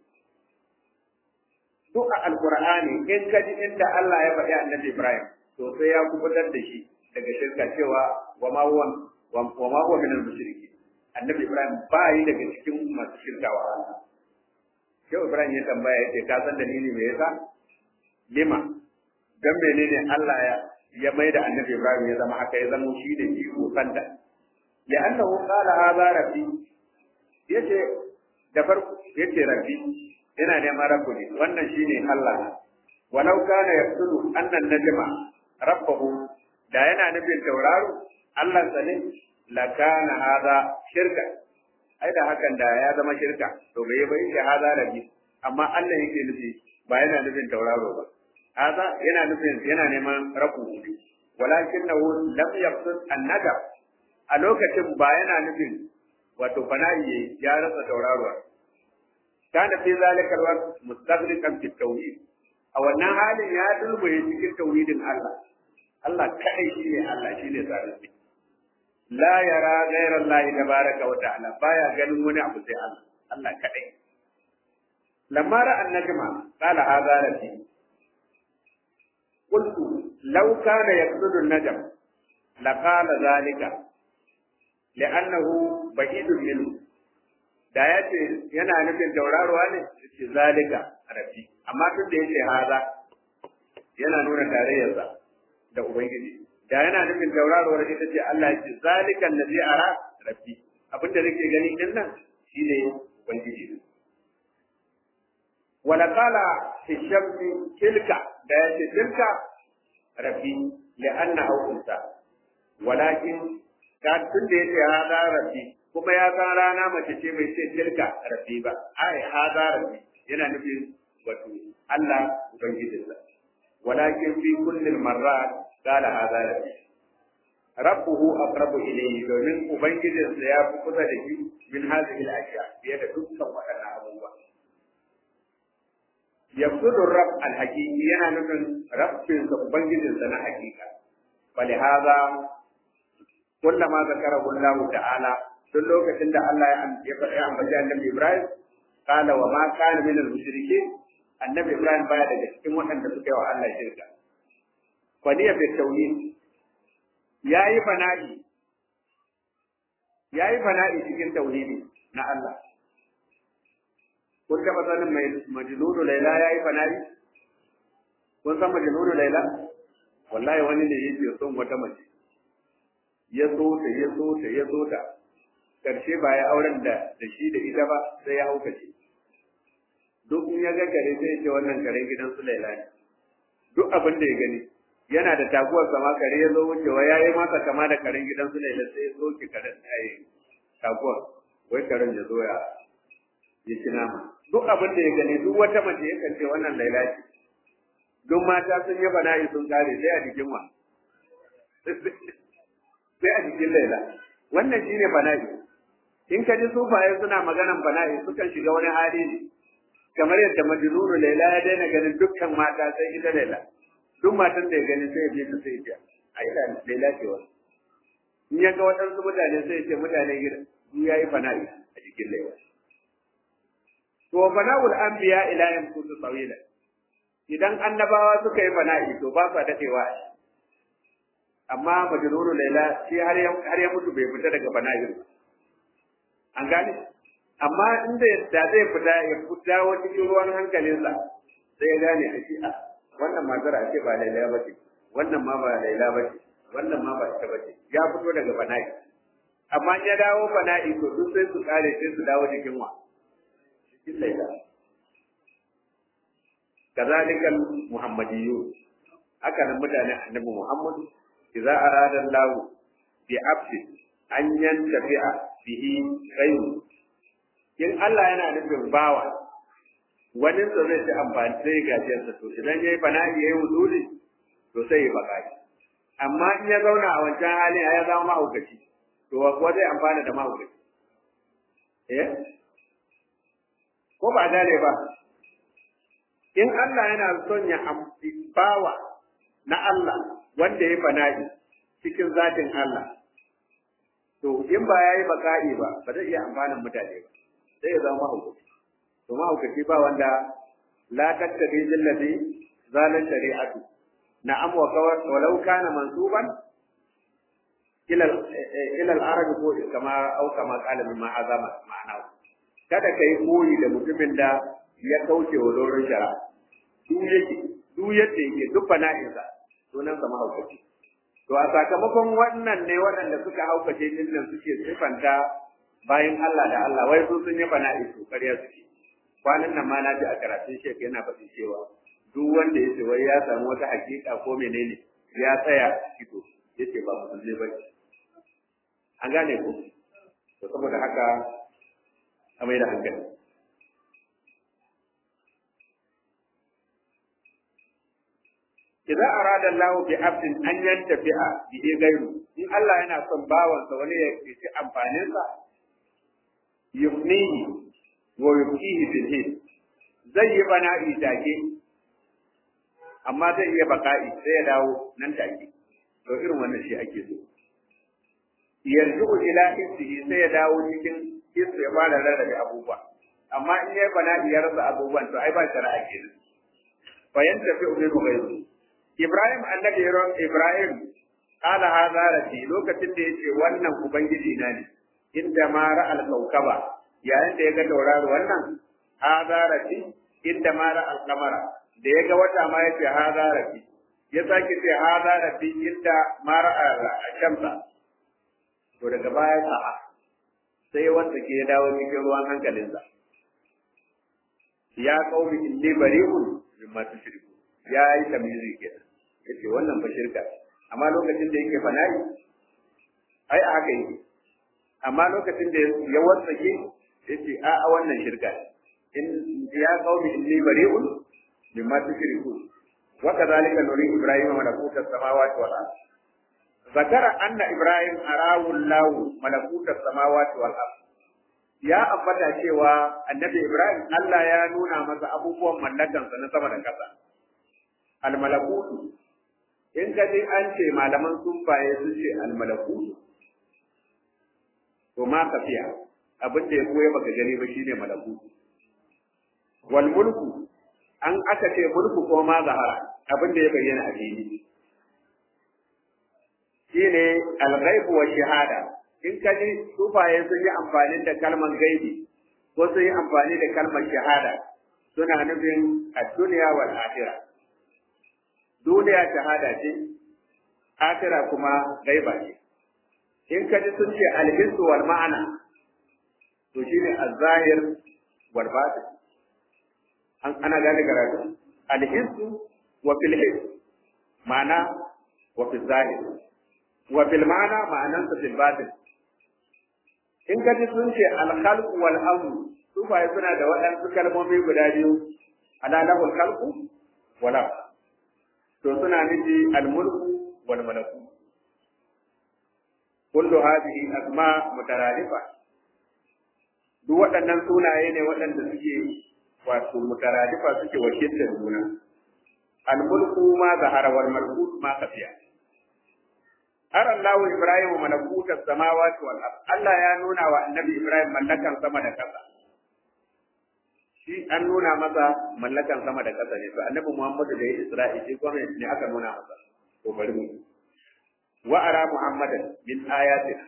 duk a alqur'ani in kaji inda Allah ya faɗi annabi Ibrahim to sai ya kubutar da shi daga shirka cewa wa ma huwa wa ma huwa min al-mushriki annabi ibrahim ba yi daga cikin masu shirka wa Allah sai ibrahim ya tambaya yace ka san dalili me yasa lima dan menene Allah ya ya mai da annabi ibrahim ya zama haka ya zama shi da iko kanta ya annahu qala hadha rabbi yace da farko yace rabbi yana neman rabbu ne wannan shine Allah walau kana yaqsudu anna najma rabbahu da yana nufin tauraro Allah sane la kana hada shirka ai da hakan da ya zama shirka to bai bai shi hada rabbi amma Allah yake nufi ba yana nufin tauraro ba hada yana nufin yana neman rabbu ne walakinahu lam yaqsud an-nadab a lokacin ba yana nufin wato fana'i ya rasa tauraruwa kana fi zalika alwaqt mustaghriqan fi tawhid a wannan halin ya dulbuye cikin tauhidin Allah Allah kadai shine Allah shine sarrafi la yara ghayra Allah tabaraka wa ta'ala baya ganin wani abu sai Allah Allah kadai lamma ra'a an-najma qala hadha rabbi قلت لو كان يقصد النجم لقال ذلك لأنه بعيد منه da ya ce yana nufin tauraruwa ne ce zalika rafi amma duk da yake haza yana nuna tarayyarsa da ubangiji da yana nufin tauraruwar ita ce Allah ya ce zalika allazi ara rafi abinda nake gani din nan shine ubangiji wala qala fi shamsi tilka da ya ce tilka rafi li'annahu unsa walakin ka tun da yake hada rafi kuma ya san rana mace ce mai ce tilka rafi ba ai hada rafi yana nufin wato Allah ubangijinsa walakin fi kulli marrat qala hada rafi rabbuhu aqrabu ilayhi domin ubangijinsa ya fi kusa da shi min hadhihi al-ashya fiye da dukkan waɗannan abubuwa yabsudu rabb al-haqiqi yana nufin rabbinsa ubangijinsa na hakika فلهذا كلما ذكره الله تعالى duk lokacin da Allah ya faɗi ambaci annabi Ibrahim kala wa ma kana min al-mushrikeen annabi Ibrahim baya daga cikin waɗanda suka yi wa Allah shirka fa niya fi tauhid yayi fana'i yayi fana'i cikin tauhidi na Allah kun taɓa sanin mai majnunu laila yayi fana'i kun san majnunu laila wallahi wani ne yake son wata mace ya so ta ya so ta ya so ta karshe ba ya auren da da shi da ita ba sai ya haukace duk in ya ga kare sai ya ce wannan karen gidan su laila ne duk abin da ya gani yana da taguwar sama kare ya zo wucewa ya yi masa kama da karen gidan su laila sai ya soke karen ai taguwar wai karen ya zo ya ya ci nama duk abin da ya gani duk wata mace yakan ce wannan laila ce duk mata sun yi bana'i sun kare sai a jikin wa sai a jikin laila wannan shine bana'i in ka ji sufaye suna maganan bana'i sukan shiga wani hali ne kamar yadda majnunu laila ya daina ganin dukkan mata sai ita laila duk matan da ya gani sai ya je ta sai ya a ila laila ce wa in ya ga waɗansu mutane sai ya ce mutane gida su ya yi bana'i a jikin laila to bana'ul anbiya ila yankutu tsawilan idan annabawa suka yi bana'i to ba sa dadewa amma majnunu laila shi har ya har ya mutu bai fita daga bana'in an gane amma inda da zai fita ya fita wa cikin ruwan hankalinsa sai ya gane a shi a wannan matar a ce ba laila ba ce wannan ma ba laila ba ce wannan ma ba ita ba ce ya fito daga bana'i amma in ya dawo bana'i to duk sai su kare sai su dawo cikin wa cikin laila كذلك المحمديون هكذا مدانا النبي محمد إذا أراد الله بعبد أن ينتفع به غيره in Allah yana nufin bawa wani sa zai ci amfani sai gajiyarsa to idan yayi bana'i yayi wuzuli to sai ya baka amma in ya zauna a wancan hali ya zama mahaukaci to kuwa zai amfana da mahaukaci eh ko ba gane ba in Allah yana son ya bawa na Allah wanda ya fana'i cikin zatin Allah to in ba ya yi baka'i ba ba zai iya amfanin mutane ba sai ya zama mahaukaci to mahaukaci ba wanda la tattabi jillati zalan shari'atu na'am wa kawar walau kana mansuban ila ila al-arab ko kama au kama qala mimma azama ma'ana kada kai koyi da mutumin da ya kauce wa doron shari'a duk yake duk yadda yake duk fana'insa sunan sa mahaukaci to a sakamakon wannan ne waɗanda suka haukace din nan suke sifanta bayan Allah da Allah wai su sun yi fana'i su ƙarya suke kwanan nan ma na ji a karatun shek yana faɗin cewa duk wanda ya ce wai ya samu wata hakika ko menene ya tsaya fito ya ce ba musulmi ba an gane ku to saboda haka a mai da hankali Idan arada Allah bi abdin an yantafi'a bi gairu in Allah yana son bawansa wani ya ci amfanin sa yufnihi wa yufkihi fil hid zai yi bana'i take amma zai iya baka'i sai ya dawo nan take to irin wannan shi ake so yarji'u ila isihi sai ya dawo cikin isu ya fara rarrabe abubuwa amma in yayi bana'i ya rasa abubuwan to ai ba shari'a kenan fa yantafi'u bi ghayri Ibrahim annabi Ibrahim kala hadha rabbi lokacin da yace wannan ubangiji na ne inda ma ra'al kaukaba yayin da ya ga tauraro wannan hadha rabbi inda ma ra'al qamara da ya ga wata ma yace hadha rabbi ya sake ce hadha rabbi inda ma ra'al shamsa to daga baya sa'a sai wanda ke dawo cikin ruwan hankalinsa ya qaumi inni bari'un mimma tushriku ya yi tamizi kenan yace wannan fa shirka amma lokacin da yake fana'i ai a haka yake amma lokacin da ya wasake yace a a wannan shirka in ya qaumi inni bari'un mimma tushriku wa kadhalika nuri ibrahima malakuta samawati wal ard zakara anna ibrahim arahu allah malakuta samawati wal ard ya ambata cewa annabi ibrahim Allah ya nuna masa abubuwan mallakansa na sama da ƙasa almalakutu in ka ji an ce malaman sufaye sun ce almalakutu to ma kafiya abin da ya koya baka gani ba shine malakutu wal mulku an aka ce mulku ko ma zahara abin da ya bayyana a fili shine al-ghaib wa shahada in ka ji sufaye sun yi amfani da kalmar gaibi ko sun yi amfani da kalmar shahada suna nufin ad-dunya wal akhirah duniya shahada ce akira kuma gaiba ce in ka ji sun ce alhissu wal ma'ana to shine az-zahir wal batin an ana gane karatu alhissu wa fil hiss ma'ana wa fil zahir wa fil ma'ana ma'anan sa fil batin in ka ji sun ce al-khalq wal amr su fa suna da waɗansu kalmomi guda biyu ala lahul khalqu wal amr to suna nufi almulku wal malaku kullu hadhihi asma mutaradifa duk waɗannan sunaye ne waɗanda suke wato mutaradifa suke wakiltar juna almulku ma zahara wal malkut ma kafiya har Allah Ibrahim malakutas samawati wal ard Allah ya nuna wa annabi Ibrahim mallakan sama da ƙasa shi an nuna masa mallakan sama da ƙasa ne to annabi Muhammadu da ya Isra'i shi kuma ne aka nuna masa to bari mu wa ara Muhammadan min ayatina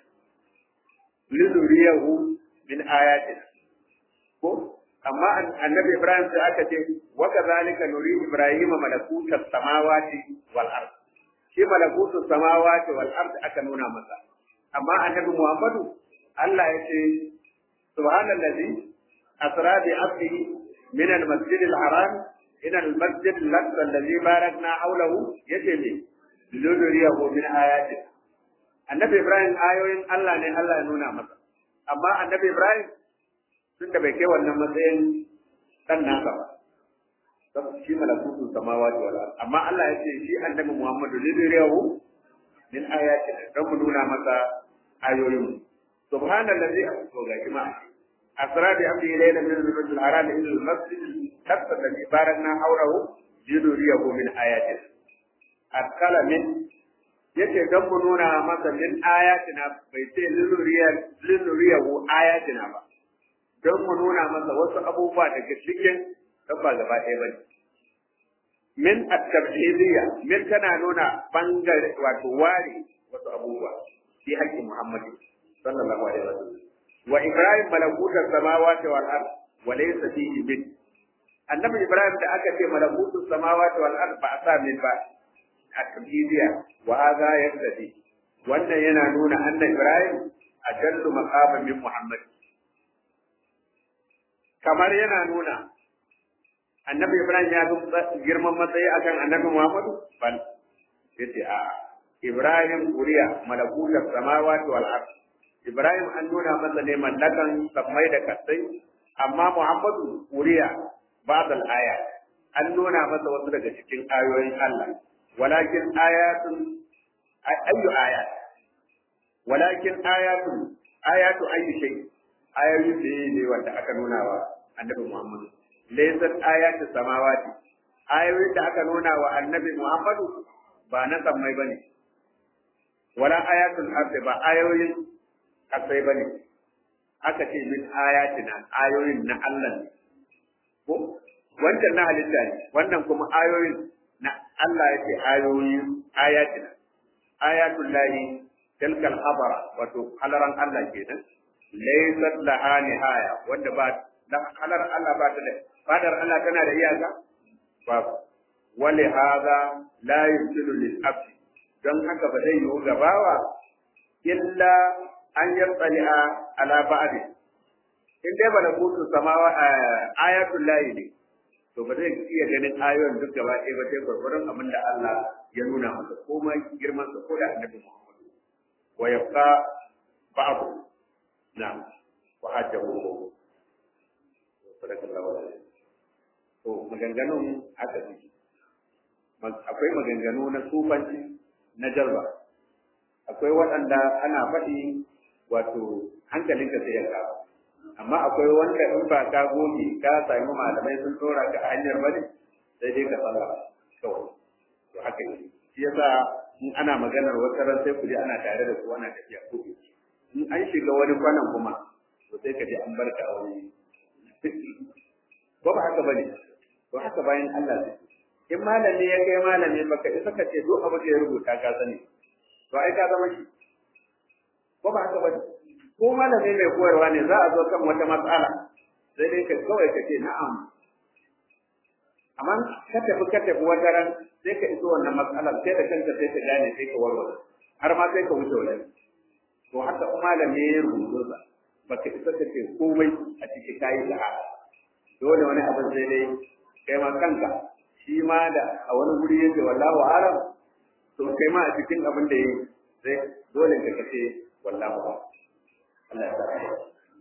liduriyahu min ayatina ko amma annabi Ibrahim sai aka ce wa kadhalika nuri Ibrahim malakutas samawati wal ard shi malakutus samawati wal ard aka nuna masa amma annabi Muhammadu Allah ya ce subhanallazi أسرى بعبده من المسجد الحرام إلى المسجد الأقصى الذي باركنا حوله يجري لنريه من آياته النبي إبراهيم آيوين الله ne Allah ya nuna masa amma annabi Ibrahim tun da bai kai wannan matsayin dan nasa ba saboda shi malakutu samawati wal ard amma Allah ya ce shi annabi Muhammadu lidriyahu min ayatina dan mu nuna masa ayoyin subhanallazi to ga jama'a أسرى بعبده ليلا من المسجد الحرام إلى المسجد الأقصى الذي باركنا حوله لنريه من آياتنا أدخل من yace don mu nuna masa min ayatina bai ce linuriyahu ayatina ba don mu nuna masa wasu abubuwa daga cikin don ba gaba ɗaya ba min at-tabhidiyya min tana nuna bangare wato ware wasu abubuwa fi haƙƙin Muhammad sallallahu alaihi wasallam wa Ibrahim malakutar samawati wal ard wa laysa fihi min annabi Ibrahim da aka ce malakutus samawati wal ard ba a sa min ba a tabhidiyya wa hadha yaqtadi wannan yana nuna anna Ibrahim ajallu maqaman min Muhammad kamar yana nuna annabi Ibrahim ya fi girman matsayi akan annabi Muhammadu bal yace a Ibrahim kuriya malakutar samawati wal ard Ibrahim an nuna masa ne mallakan sammai da kasai amma Muhammadu kuriya ba'd al aya an nuna masa wasu daga cikin ayoyin Allah walakin ayatun ayyu ayat walakin ayatun ayatu ayyu shay ayoyi ne wanda aka nuna wa annabi Muhammadu laysat ayatu samawati ayoyin da aka nuna wa annabi Muhammadu ba na sammai bane wala ayatul ardi ba ayoyin kasai bane aka ce min ayatina ayoyin na Allah ne ko wancan na halitta ne wannan kuma ayoyin na Allah yake ayoyin ayatina ayatul lahi tilkal habara wato halaran Allah kenan laysat laha nihaya wanda ba dan halar Allah ba ta da fadar Allah tana da iyaka babu wali hada la yusilu lil abdi don haka ba zai yiwu gabawa illa an yattali'a ala ba'di in dai ba da kutu samawa ayatul lahi ne to ba zai iya ganin ayoyin duk gaba ɗaya ba sai gwargwaron abin da Allah ya nuna masa ko ma girman sa ko da annabi Muhammad wa yabqa ba'du na'am wa hajjahu sadakallahu alaihi to maganganun haka ne akwai maganganu na sufanci na jalba akwai waɗanda ana faɗi wato hankalinka sai ya kawo amma akwai wanda in ba ka goge ka sami malamai sun tsora ka a hanyar bane sai dai ka tsara kawai to haka ne shi yasa in ana maganar wata ran sai ku ji ana tare da ku ana tafiya ko in an shiga wani kwanan kuma to sai ka ji an barka a wani ko ba haka bane to haka bayan Allah ne in malami ya kai malami baka isa ka ce duk abin da ya rubuta ka sani to ai ka zama shi ko ba haka bane ko malami mai koyarwa ne za a zo kan wata matsala sai dai ka kawai ka ce na'am amma ka tafi ka tafi wata ran sai ka iso wannan matsalar sai da kanka sai ka gane sai ka warware har ma sai ka wuce wajen to haka malami ya rubuta sa baka isa ka ce komai a cikin kayi sahara dole wani abin sai dai kai ma kanka shi ma da a wani guri yake wallahu alam to kai ma a cikin abin da yi sai dole ka kace wallahu alam Allah ya sa ka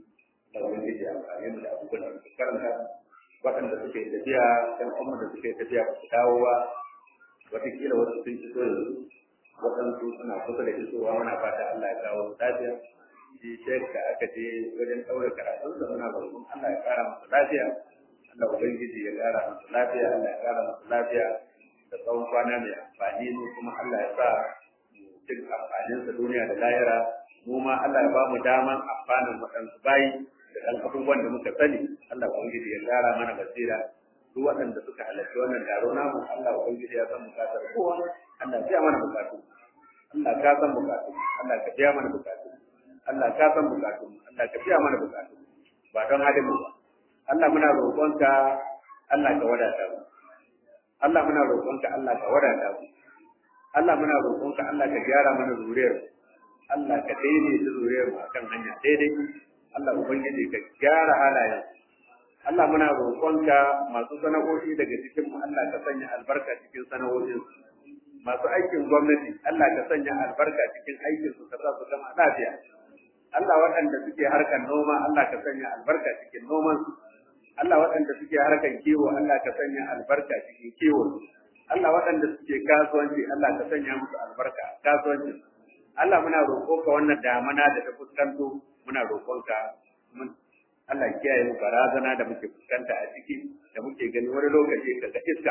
da wani da amfani da abubuwan da suka karanta waɗanda suke tafiya ɗan umma da suke tafiya ba su dawo ba wataƙila wasu sun iso yanzu waɗansu suna kusa da isowa muna fata Allah ya kawo lafiya shi shek da aka je wajen ɗaura karatun da muna roƙon Allah ya ƙara masa lafiya Allah ubangiji ya ƙara masa lafiya Allah ya ƙara masa lafiya da tsawon kwana mai amfani mu kuma Allah ya sa mu cin amfaninsa duniya da lahira mu ma Allah ya ba mu daman amfanin waɗansu bayi da ɗan abubuwan da muka sani Allah ubangiji ya ƙara mana basira duk waɗanda suka halarci wannan taro namu Allah ubangiji ya san bukatar kowa Allah ya biya mana bukatu Allah ka san bukatu Allah ka biya mana bukatu Allah ka san bukatu Allah ka biya mana bukatu ba don halin mu ba Allah muna roƙonka Allah ka wadata mu Allah muna roƙonka Allah ka wadata mu Allah muna roƙonka Allah ka gyara mana zuriyar Allah ka daidaita zuriyar mu akan hanya daidai Allah ubangiji ka gyara halayen Allah muna roƙonka masu sana'o'i daga cikin mu Allah ka sanya albarka cikin sana'o'in masu aikin gwamnati Allah ka sanya albarka cikin aikin su ka sa su gama lafiya Allah waɗanda suke harkar noma Allah ka sanya albarka cikin noman su Allah waɗanda suke harkar kiwo Allah ka sanya albarka cikin kiwo Allah waɗanda suke kasuwanci Allah ka sanya musu albarka a kasuwanci Allah muna roƙonka wannan damana da ta fuskanto muna roƙonka mun Allah kiyaye mu barazana da muke fuskanta a ciki da muke gani wani lokaci kaga iska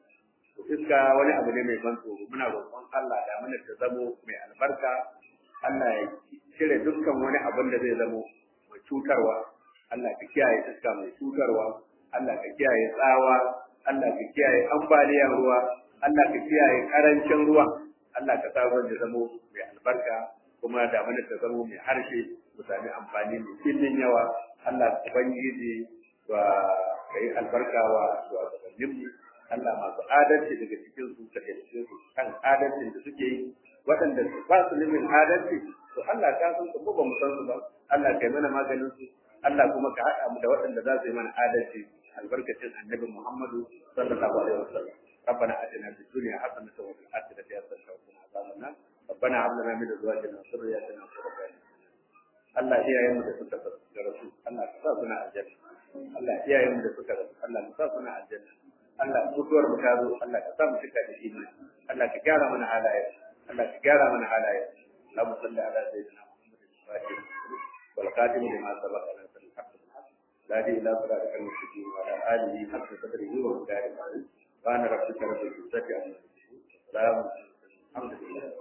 to iska wani abu ne mai ban tsoro muna roƙon Allah da mana ta zamo mai albarka Allah ya cire dukkan wani abin da zai zamo mai cutarwa Allah ka kiyaye iska mai cutarwa Allah ka kiyaye tsawa Allah ka kiyaye ambaliyar ruwa Allah ka kiyaye karancin ruwa Allah ka sa ruwan ya zamo mai albarka kuma da mana ta zamo mai harshe mu sami amfani mai filin yawa Allah ubangiji wa kai albarka wa shugabanninmu Allah masu adalci daga cikin su ka cikin su kan adalcin da suke yi waɗanda ba su limin adalci to Allah ka san su ko ba mu san su ba Allah kai mana maganin su Allah kuma ka haɗa mu da waɗanda za su yi mana adalci albarkacin annabi Muhammadu sallallahu alaihi wasallam ربنا آتنا في الدنيا حسنة وفي الآخرة حسنة وقنا عذاب النار ربنا هب لنا من أزواجنا وذرياتنا قرة أعين Allah iyayen mu da suka da rasu Allah ka sa suna aljanna Allah iyayen mu da suka rasu Allah ka sa suna aljanna Allah mutuwar mu ta zo Allah ka sa mu cika da imani Allah ka gyara mana halaye Allah ka gyara mana halaye Allahumma salli ala sayyidina Muhammad al-Fatih wal qadim lima sabaqa min al-haqq لا دي إلى صراطك المستقيم وعلى آله حق قدره ومقداره العظيم سبحان ربك رب العزة عما يصفون سلام الحمد لله